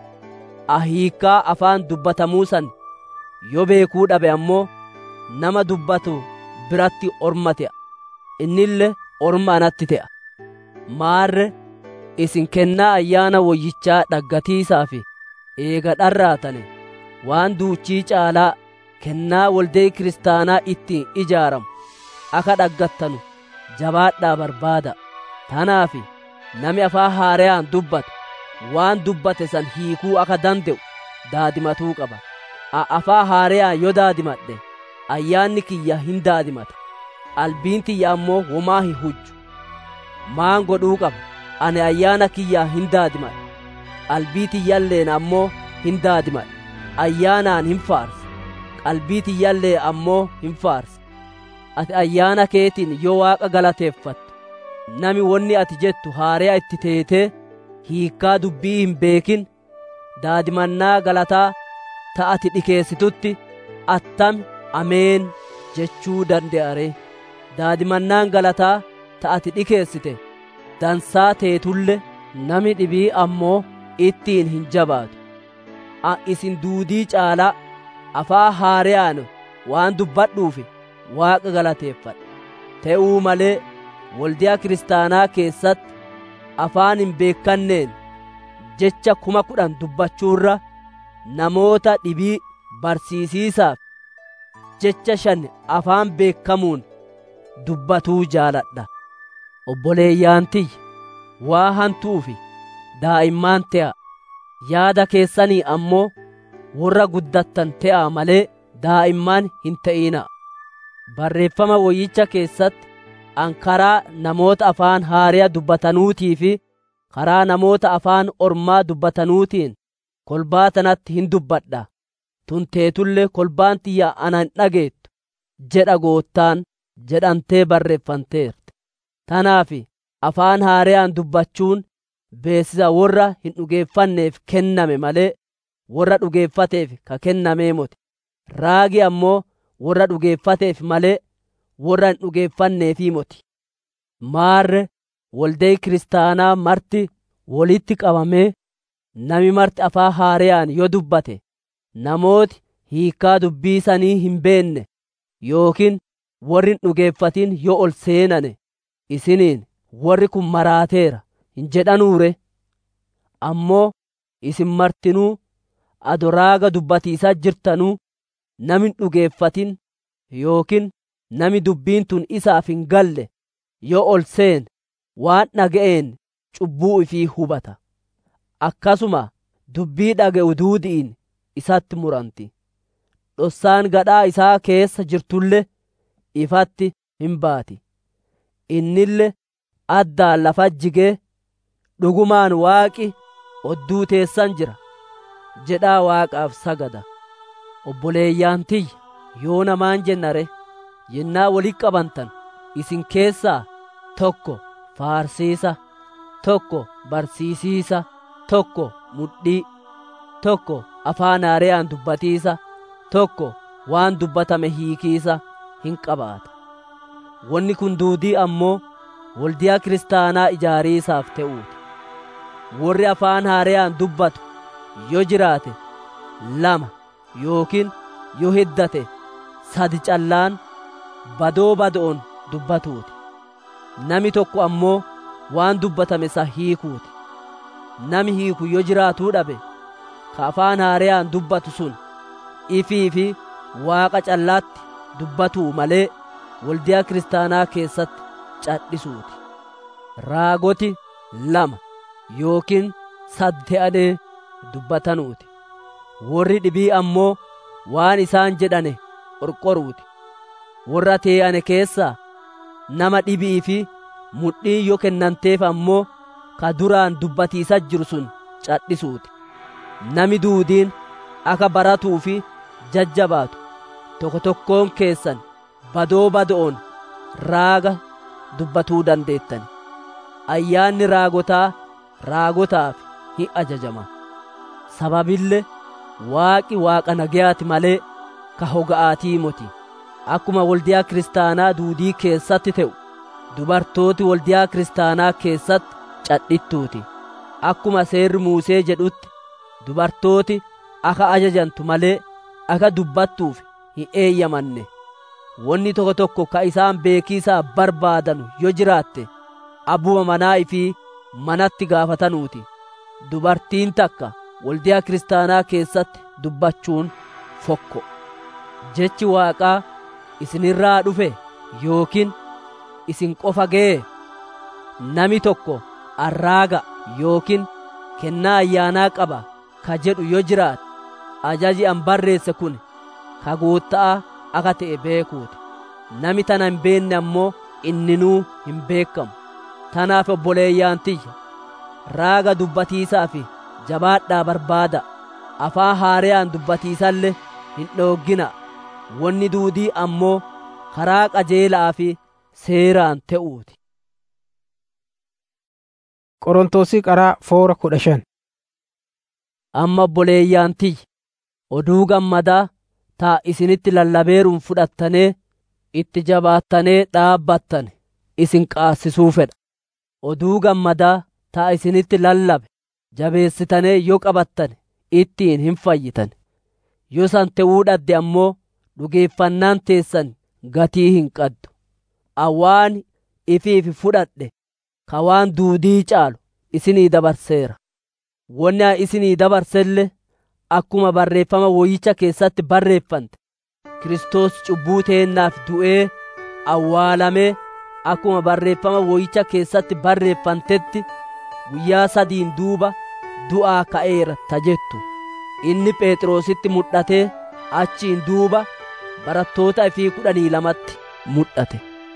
a hiikkaa afaan dubbatamuu san yoo beekuu dhabe ammoo nama dubbatu biratti orma te'a innille orma anatti te'a maarre isin kennaa ayyaana woyyichaa dhaggatiisaa fi eega dharraatane waan duuchii caalaa kennaa waldee kiristaanaa ittiin ijaaramu aka dhaggattanu jabaadhaa barbaada tanaaf nami afaan haareyaan dubbatu waan dubbate san hiikuu aka dande'u daadimatuu qaba a afaan haareyaan yoo daadimadhe ayyaanni kiyya hin daadimata albiin tiyya ammoo womaa hin hujju maan godhuu qaba ani ayyaana kiyyaa hin daadimadhe qalbii tiyyalleen ammoo hin daadimadhe ayyaanaan hin faarsa qalbii tiyyallee ammoo hin faarsa ati ayyaana keetiin yoo waaqa galateeffattu nami wonni ati jettu haareya itti teetee hiikkaa dubbii hin beekin daadimannaa galataa ta ati dhikeessitutti attami ameen jechuu dande'are daadimannaan galataa ta ati dhikeessite dansaa teetulle nami dhibii ammoo ittiin hin jabaatu a isin duudii caalaa afaa haareyaan waan dubbadhuufi waaqa galateeffadha te'uu malee waldiyaa kiristaanaa keessatti afaan hin beekanneen jecha kuma kudhan dubbachuurra namoota dhibii barsiisiisaaf jecha shan afaan beekamuun dubbatuu jaaladha obboleeyyaan tiyya waa hantuufi daa'immaan te'a yaada keessanii ammoo warra guddattan te'a malee daa'immaan hin ta'ina barreeffama woyyicha keessatti an karaa namoota afaan haariyaa dubbatanuutii fi karaa namoota afaan ormaa dubbatanuutiin kolbaa tanatti hin dubbadha tunteetullee kolbaan tiyya ana hin dhageettu jedha goottaan jedhamtee barreeffanteerte tanaaf afaan haariyaan dubbachuun beeksisa warra hin dhugeeffanneef kenname malee warra dhugeeffateef ka kennamee moti raagi ammoo warra dhugeeffateef malee warra hin dhugeeffanneefii moti maarre waldayi kiristaanaa marti walitti qabamee nami marti afaan haariyaan yoo dubbate namooti hiikkaa dubbii sanii hin beenne yookiin warri hin dhugeeffatin yoo ol seenane isiniin warri kun maraateera hin jedhanuure ammoo isin martinuu adoraaga dubbatiisaa jirtanuu nami hin dhugeeffatin yookiin nami dubbiin tun isaaf hin galle yoo ol seene waan dhaga'een cubbuu ifii hubata akkasuma dubbii dhaga'u duudiin isatti muranti dhossaan gadhaa isaa keessa jirtulle ifatti hin baati innille addaan lafa jigee dhugumaan waaqi odduu teessan jira jedhaa waaqaaf sagada obboleeyyaan tiyya yoo namaan jennare yennaa walitti qabantan isin keessaa tokko faarsiisa tokko barsiisiisa tokko mudhii tokko afaan haariyaan dubbatiisa tokko waan dubbatame hiikiisa hin qabaata wanni kun duudii ammoo waldiyaa kiristaanaa ijaariisaaf ta'uuti warri afaan haariyaan dubbatu yoo jiraate lama yookiin yoo hiddate sadi callaan badoo bado'on dubbatuuti nami tokko ammoo waan dubbatame sa hiikuuti nami hiiku yoo jiraatuu dhabe ka afaan haariyaan dubbatu sun ifii fi waaqa callaatti dubbatuu malee waldiyaa kiristaanaa keessatti cadhisuuti raagoti lama yookiin sadde'anee dubbatanuuti warri dhibii ammoo waan isaan jedhane qorqoruuti warra tee'ane keessaa nama dhibii fi mudhii yoo kennanteef ammoo ka duraan dubbatiisa jiru sun cadhisuuti nami duudiin akka baratuu fi jajjabaatu tokko tokkoon keessan badoo bado'on raaga dubbatuu dandeettani ayyaanni raagotaa raagotaaf hin ajajama sababille waaqi waaqa nagayaati malee ka hoga'aatii moti akkuma waldiyaa kiristaanaa duudii keessatti ta'u dubartooti waldiyaa kiristaanaa keessatti cadhittuuti akkuma seerri muusee jedhutti dubartooti aka ajajantu malee aka dubbattuuf hin eeyyamanne wanni tokko tokko ka isaan beekiisaa barbaadanu yoo jiraatte abbuma manaa ifii manatti gaafatanuuti dubartiin takka waldiyaa kiristaanaa keessatti dubbachuun fokko jechi waaqaa isinirraa dhufe yookiin isin qofa ga'e nami tokko arraaga yookiin kennaa ayyaanaa qaba ka jedhu yoo jiraate ajaji an barreesse kun ka guutta'a akka ta'e beekuuti nami tana hin beenne ammoo inninuu hin beekamu tanaaf obboleeyyaan tiyya raaga dubbatiisaa fi jabaadhaa barbaada afaan haariyaan dubbatiisallee hin dhooggina wanni duudii ammoo karaa qajeelaa fi seeraan ta'uuti. Qorontosii qaraa foora kudha shan. Amma obboleeyyaan tiyya oduu gammadaa taa isinitti lallabeeruun fudhattanee itti jabaattanee dhaabbattan isin qaasisuu fedha. Oduu gammadaa taa isinitti lallabe jabeessitanee yoo qabattan ittiin hin fayyitan. Yoo san ta'uu dhabde ammoo dhugeeffannaan teessan gatii hin qaddu. Awwaan ifiif fudhadhe ka waan duudii caalu isinii dabarseera. Wanni isinii dabarselle akkuma barreeffama woyyicha keessatti barreeffante Kiristoos cubbuu teennaaf du'ee awwaalamee akkuma barreeffama woyyicha keessatti barreeffantetti guyyaa sadiin duuba du'aa ka'eera ta jettu inni phexrositti mul'atee achiin duuba barattoota ifii kudhanii lamatti mul'ate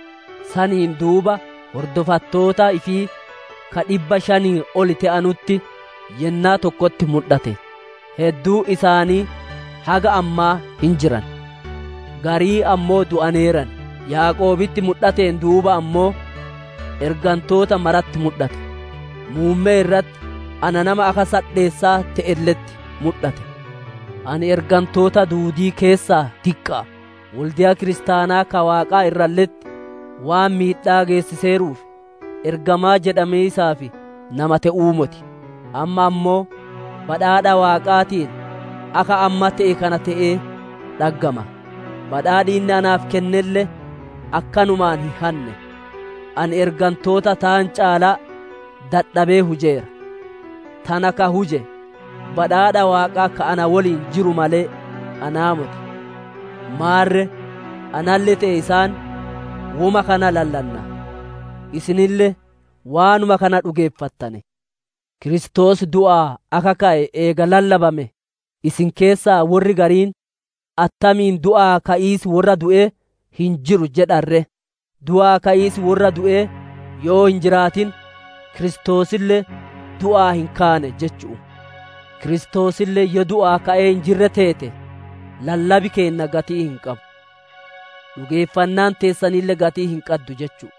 saniin duuba hordofattoota ifii ka dhibba shanii oli ta'anutti yennaa tokkotti mul'ate hedduu isaanii haga ammaa hin jiran garii ammoo du'aneeran yaaqoobitti mul'ateen duuba ammoo ergantoota maratti mul'ate muummee irratti ana nama aka sadheessaa ta'elletti mul'ate ani ergantoota duudii keessaa diqqaa waldiyaa kiristaanaa ka waaqaa irralletti waan miidhaa geessiseeruuf ergamaa jedhamee isaaf nama ta'uu moti amma ammoo badhaadha waaqaatiin aka amma ta'e kana ta'ee dhaggama badhaadhi inni anaaf kennelle akkanumaan hin hanne ani ergantoota taan caalaa dadhabee hujeera tana ka huje badhaadha waaqaa ka ana woliin jiru malee anaa moti maarre analle ta'e isaan wuma kana lallanna isinille waanuma kana dhugeeffattane Kiristoos du'aa aka ka'e eega lallabame isin keessaa warri gariin attamiin du'aa ka'iis warra du'e hin jiru jedharre du'aa ka'iis warra du'e yoo hin jiraatin Kiristoosillee du'aa hin kaane jechu'u Kiristoosillee yoo du'aa ka'ee hin jirre teete lallabi keenna gatii hin qabu dhugeeffannaan teessanillee gatii hin qaddu jechu'u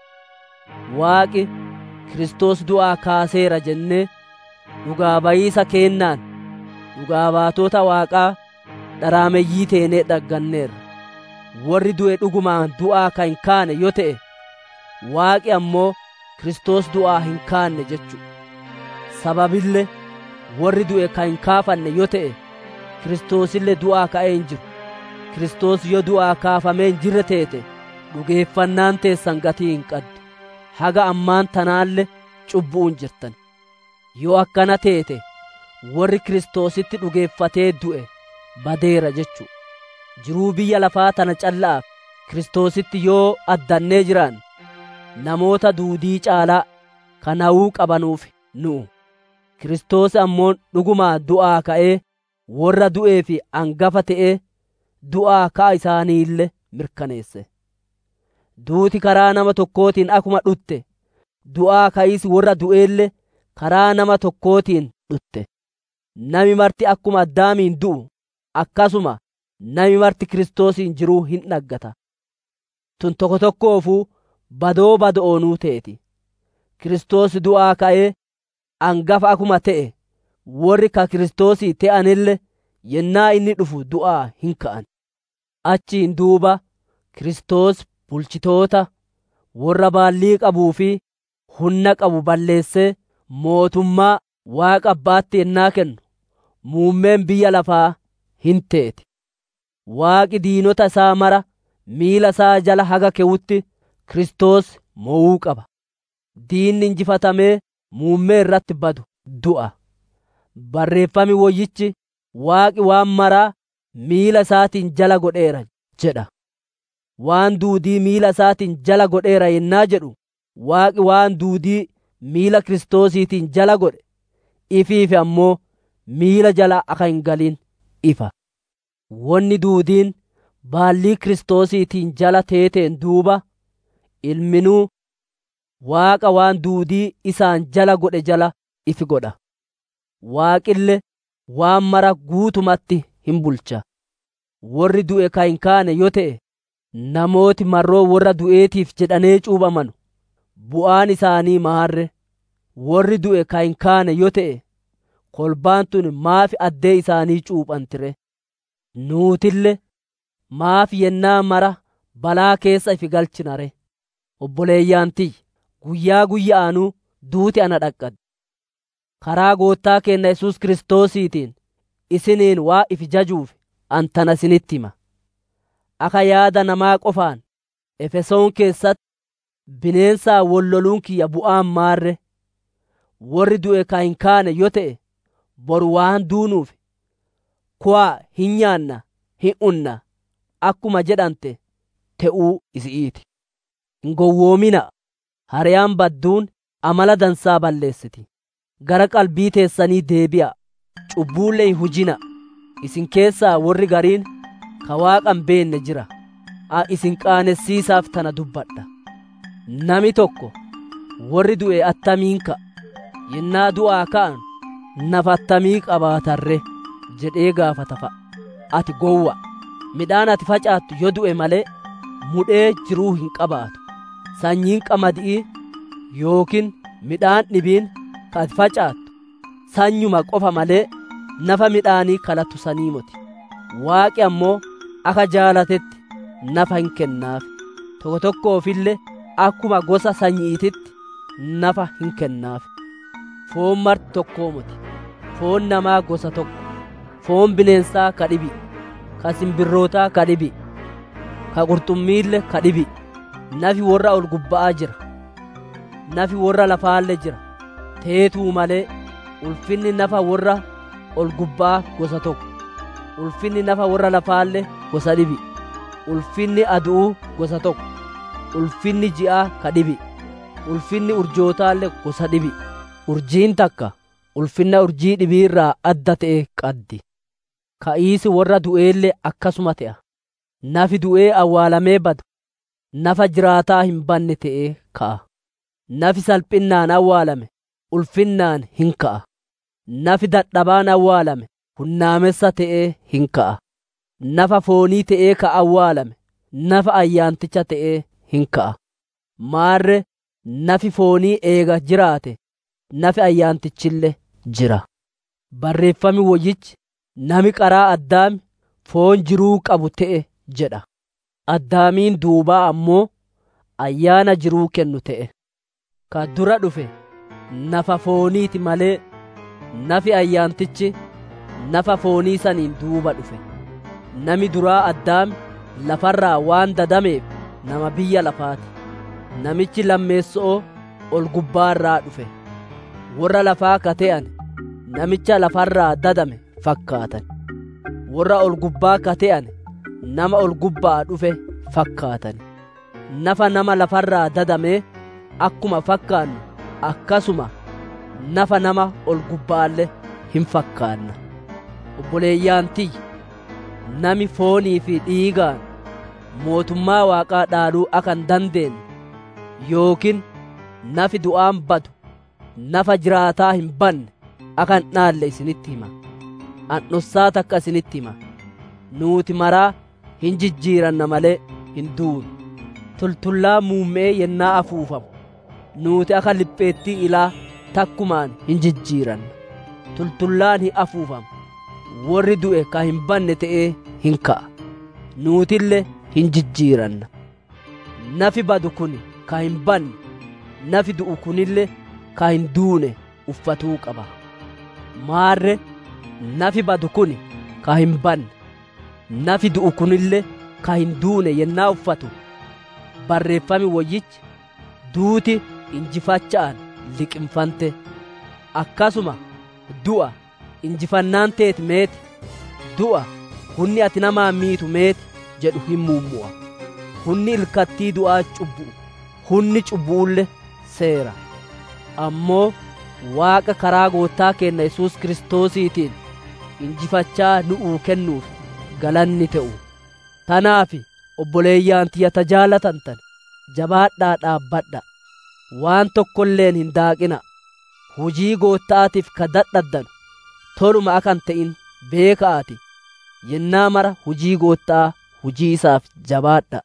waaqi Kiristoos du'aa kaaseera jennee dhugaa bayiisa keennaan dhugaa baatota waaqaa dharaameyyii teenee dhagganneerra warri du'e dhugumaan du'aa ka hin kaane yoo ta'e waaqi ammoo Kiristoos du'aa hin kaanne jechuudha sababille warri du'e ka hin kaafanne yoo ta'e Kiristoosillee du'aa ka'ee hin jiru Kiristoos yoo du'aa kaafamee hin jirre teete dhugeeffannaan teessan gatii hin qaddu haga ammaan tanaalle cubbu'uun jirtan yoo akkana teete warri Kiristoositti dhugeeffatee du'e badeera jechuudha jiruu biyya lafaa tana callaaf Kiristoositti yoo addannee jiraan namoota duudii caalaa kanawuu qabanuuf nu'u Kiristoos ammoo dhugumaa du'aa ka'ee warra du'ee fi angafa ta'ee du'aa ka'a isaaniille mirkaneesse duuti karaa nama tokkootiin akuma dhutte du'aa ka'is warra du'eelle karaa nama tokkootiin dhutte nami marti akkuma addaamiin du'u akkasuma nami marti kiristoosiin jiruu hin dhaggata tun tokko tokkoofuu badoo bado'oonuu teeti kiristoos du'aa ka'ee angafa akuma ta'e warri ka kiristoosii ta'anille yennaa inni dhufu du'aa hin ka'an achiin duuba kiristoos bulchitoota warra baallii qabuu fi humna qabu balleessee mootummaa waaqa abbaatti yennaa kennu muummeen biyya lafaa hin teeti waaqi diinota isaa mara miila isaa jala haga kewutti kiristoos mo'uu qaba diinni injifatamee muummee irratti badu du'a barreeffami woyyichi waaqi waan maraa miila isaatiin jala godheera jedha waan duudii miila isaatiin jala godheera yennaa jedhu waaqi waan duudii miila kiristoosiitiin jala godhe ifiifi ammoo miila jala aka hin galin ifa wonni duudiin baallii kiristoosiitiin jala teeteen duuba ilminuu waaqa waan duudii isaan jala godhe jala ifi godha waaqille waan mara guutumatti hin bulcha warri du'e ka hin kaane yoo ta'e namooti marroo warra du'eetiif jedhanee cuubaman bu'aan isaanii maarre warri du'e ka hin kaane yoo ta'e kolbaan tun maafi addee isaanii cuuphantire nuutille maafi yennaa mara balaa keessa ifi galchinare obboleeyyaantiy guyyaa guyyaanuu duuti ana dhaqqadde karaa goottaa keenna yesus kiristoosiitiin isiniin waa ifi jajuuf antana isinitti hima aka yaada namaa qofaan efesoon keessatti bineensaa wolloluun kiyya bu'aan maarre warri du'e ka hin kaane yoo ta'e boru waan duunuuf kuwaa hin nyaanna hin unna akkuma jedhante te'uu isi'iiti hin gowwoomina hariyaan badduun amala dansaa balleessiti gara qalbii teessanii deebi'a cubbuulle hin hujina isin keessaa warri gariin ka waaqan beenne jira a isin qaanessiisaaf tana dubbadha nami tokko warri du'e attamiin ka'a yennaa du'aa ka'an nafa attamii qabaatarre jedhee gaafata fa'a ati gowwa midhaan ati facaattu yoo du'e malee mudhee jiruu hin qabaatu sanyiin qamadii yookiin midhaan dhibiin ka ati facaattu sanyuma qofa malee nafa midhaanii kalatu sanii moti waaqi ammoo akka jaalatetti nafa hin kennaaf tokko tokkoofillee akkuma gosa sanyiititti nafa hin kennaaf foon marti tokkoo moti foon namaa gosa tokko foon bineensaa ka dhibi ka simbirrootaa ka dhibi ka qurxummiille ka dhibi nafi warra ol gubba'aa jira nafi warra lafaalle jira teetuu malee ulfinni nafa warra ol gubba'aa gosa tokko ulfinni nafa warra lafaalle gosa dhibi ulfinni adu'uu gosa tokko ulfinni ji'aa ka dhibi ulfinni urjootaalle gosa dhibi urjiin takka ulfinna urjii dhibii irraa adda ta'e qaddi ka'iisi warra du'eelle akkasuma ta'a nafi du'ee awwaalamee badu nafa jiraataa hin banne ta'ee ka'a nafi salphinnaan awwaalame ulfinnaan hin ka'a nafi dadhabaan awwaalame hunnaamessa ta'ee hin ka'a nafa foonii ta'ee ka awwaalame nafa ayyaanticha ta'ee hin ka'a maarre nafi foonii eega jiraate nafi ayyaantichille jira barreeffami woyyichi nami qaraa addaami foon jiruu qabu ta'e jedha addaamiin duubaa ammoo ayyaana jiruu kennu ta'e ka dura dhufe nafa fooniiti malee nafi ayyaantichi nafa foonii saniin duuba dhufe nami duraa addaami lafarraa waan dadameef nama biyya lafaati namichi lammeessoo ol gubbaarraa dhufe warra lafaa ka ta'an namicha lafarraa dadame fakkaatan warra ol gubbaa ka ta'an nama ol gubbaa dhufe fakkaatan nafa nama lafarraa dadame akkuma fakkaannu akkasuma nafa nama ol gubbaalle hin fakkaanna obboleeyyaan tiyya nami foonii fi dhiigaan mootummaa waaqaa dhaaluu akka hin dandeenye yookiin nafi du'aan badu nafa jiraataa hin banne akka hin dhaalle isinitti hima an'ussaa takka isinitti hima nuuti maraa hin jijjiiranna malee hin duunu tultullaa muummee yennaa afuufamu nuuti akka lipheettii ilaa takkumaan hin jijjiiranna tultullaan hin afuufamu warri du'e ka hin banne ta'ee hin ka'a nuutille hin jijjiiranna nafi badu kun ka hin banne nafi du'u kunille ka hin duune uffatuu qaba maarre nafi badu kun ka hin banne nafi du'u kunille ka hin duune yennaa uffatu barreeffami woyyichi duuti injifacha'an liqinfante akkasuma du'a injifannaan teeti meeti du'a hunni ati namaa miitu meeti jedhu hin muummu'a hunni ilkattii du'aa cubbu'u hunni cubbu'ulle seera ammoo waaqa karaa goottaa keenna yesuus kiristoosiitiin injifachaa nu'uu kennuuf galanni ta'u tanaaf obboleeyyaan tiyya tajaalatantan jabaadhaa dhaabbadha waan tokkolleen hin daaqina hujii goottaatiif ka dadhabdan toluma akan ta'in beeka'aati yennaa mara hujii goottaa hujii isaaf jabaadha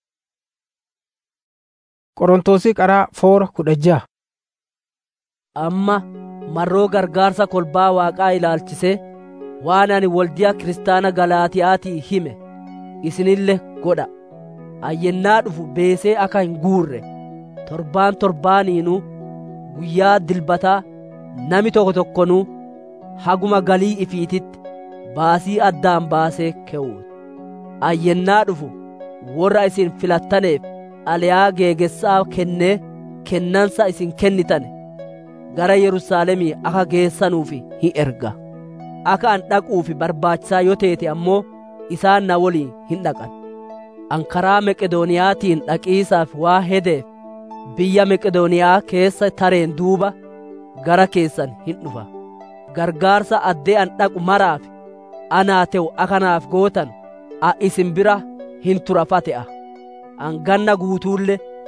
Qorontosii qaraa foora kudha ja'a. amma marroo gargaarsa kolbaa waaqaa ilaalchisee waan ani waldiyaa kiristaana galaatiyaatii hime isinille godha ayyennaa dhufu beesee akka hin guurre torbaan torbaaniinuu guyyaa dilbataa nami tokko tokkonuu haguma galii ifiititti baasii addaan baasee keewwuut ayyennaa dhufu warra isin filattaneef aliyaa geegessaa kennee kennansa isin kennitane gara yerusaalemii akka geessanuuf hin erga akka an dhaquuf barbaachisaa yoo teete ammoo isaan na woliin hin dhaqan an karaa meqedooniyaatiin dhaqiisaaf waa hedeef biyya meqedooniyaa keessa tareen duuba gara keessan hin dhufa gargaarsa addee an dhaqu maraaf anaa te'u akanaaf gootan a isin bira hin turafate'a an ganna guutuulle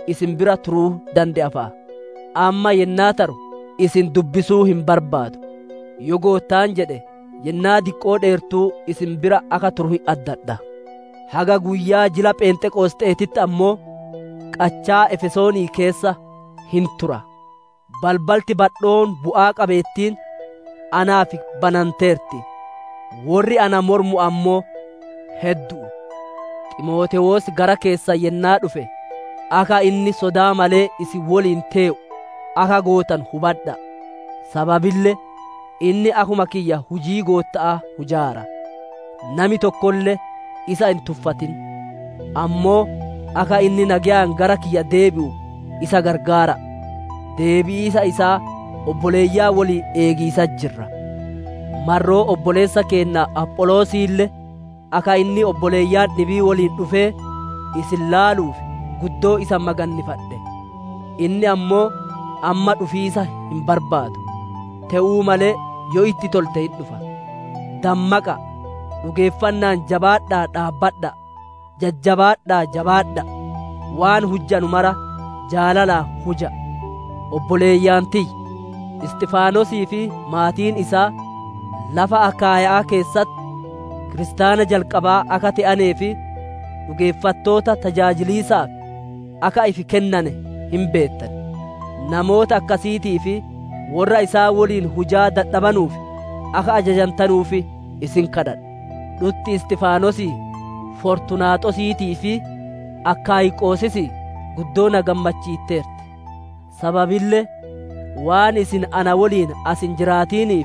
isin bira turuu danda'a fa'a amma yennaa taru isin dubbisuu hin barbaadu yoo goottaan jedhe yennaa diqqoo dheertuu isin bira akka turu hin addadha haga guyyaa jila pheenxeqoosxeetitti ammoo qachaa efesoonii keessa hin tura balbalti badhoon bu'aa qabeettiin anaaf bananteerti warri ana mormu ammoo hedduu ximootewoos gara keessa yennaa dhufe akka inni sodaa malee isin woliin tee'u akka gootan hubadha sababille inni akuma kiyya hujii gootta'a hujaara nami tokkollee isa hin tuffatin ammoo akka inni nagayaan gara kiyya deebi'u isa gargaara deebi'iisa isaa obboleeyyaa waliin eegiisa jirra marroo obboleessa keenna apholoosiille akka inni obboleeyyaan dhibii waliin dhufee isin laaluuf guddoo isa magannifadhe inni ammoo amma dhufiisa hin barbaadu te'uu malee yoo itti tolte hin dhufa dammaqa dhugeeffannaan jabaadhaa dhaabbadha jajjabaadhaa jabaadha waan hujjanu mara jaalalaa huja obboleeyyaan tiyya isxifaanosii fi maatiin isaa lafa akaayaa keessatti kiristaana jalqabaa akka ta'anee fi dhugeeffattoota tajaajiliisaaf akka ifi kennane hin beettan namoota akkasiitii fi warra isaa waliin hujaa dadhabanuuf akka ajajantanuuf isin kadhadha dhutti istifaanosii fortunaaxosiitii fi akkaayiqoosisi guddoo na gammachiitteerti sababille waan isin ana waliin asin jiraatiniif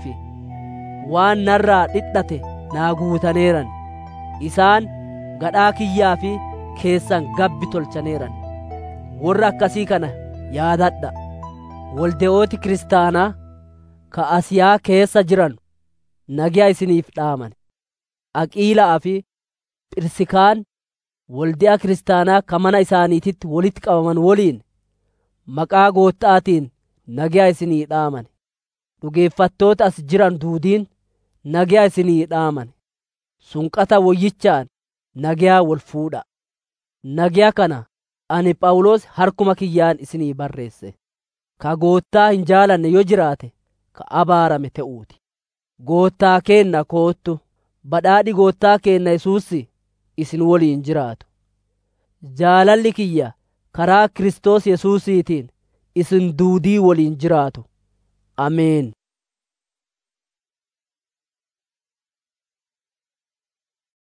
waan narraa dhidhate naa guutaneeran isaan gadhaa kiyyaa fi keessan gabbi tolchaneeran warra akkasii kana yaadadha walde'ooti kiristaanaa ka asiyaa keessa jiran nagiyaa isiniif dhaaman aqiilaa fi phirsikaan walde'a kiristaanaa ka mana isaaniititti walitti qabaman woliin maqaa goottaatiin nagiyaa isinii dhaaman dhugeeffattoota as jiran duudiin nagiyaa isinii dhaaman sunqata woyyichaan nagiyaa wal fuudha nagiyaa kana ani phaawulos harkuma kiyyaan isinii barreesse ka goottaa hin jaalanne yoo jiraate ka abaarame ta'uuti goottaa keenna koottu badhaadhi goottaa keenna yesuussi isin woliin jiraatu jaalalli kiyya karaa Kiristoos Yesuusiitiin isin duudii woliin jiraatu ameen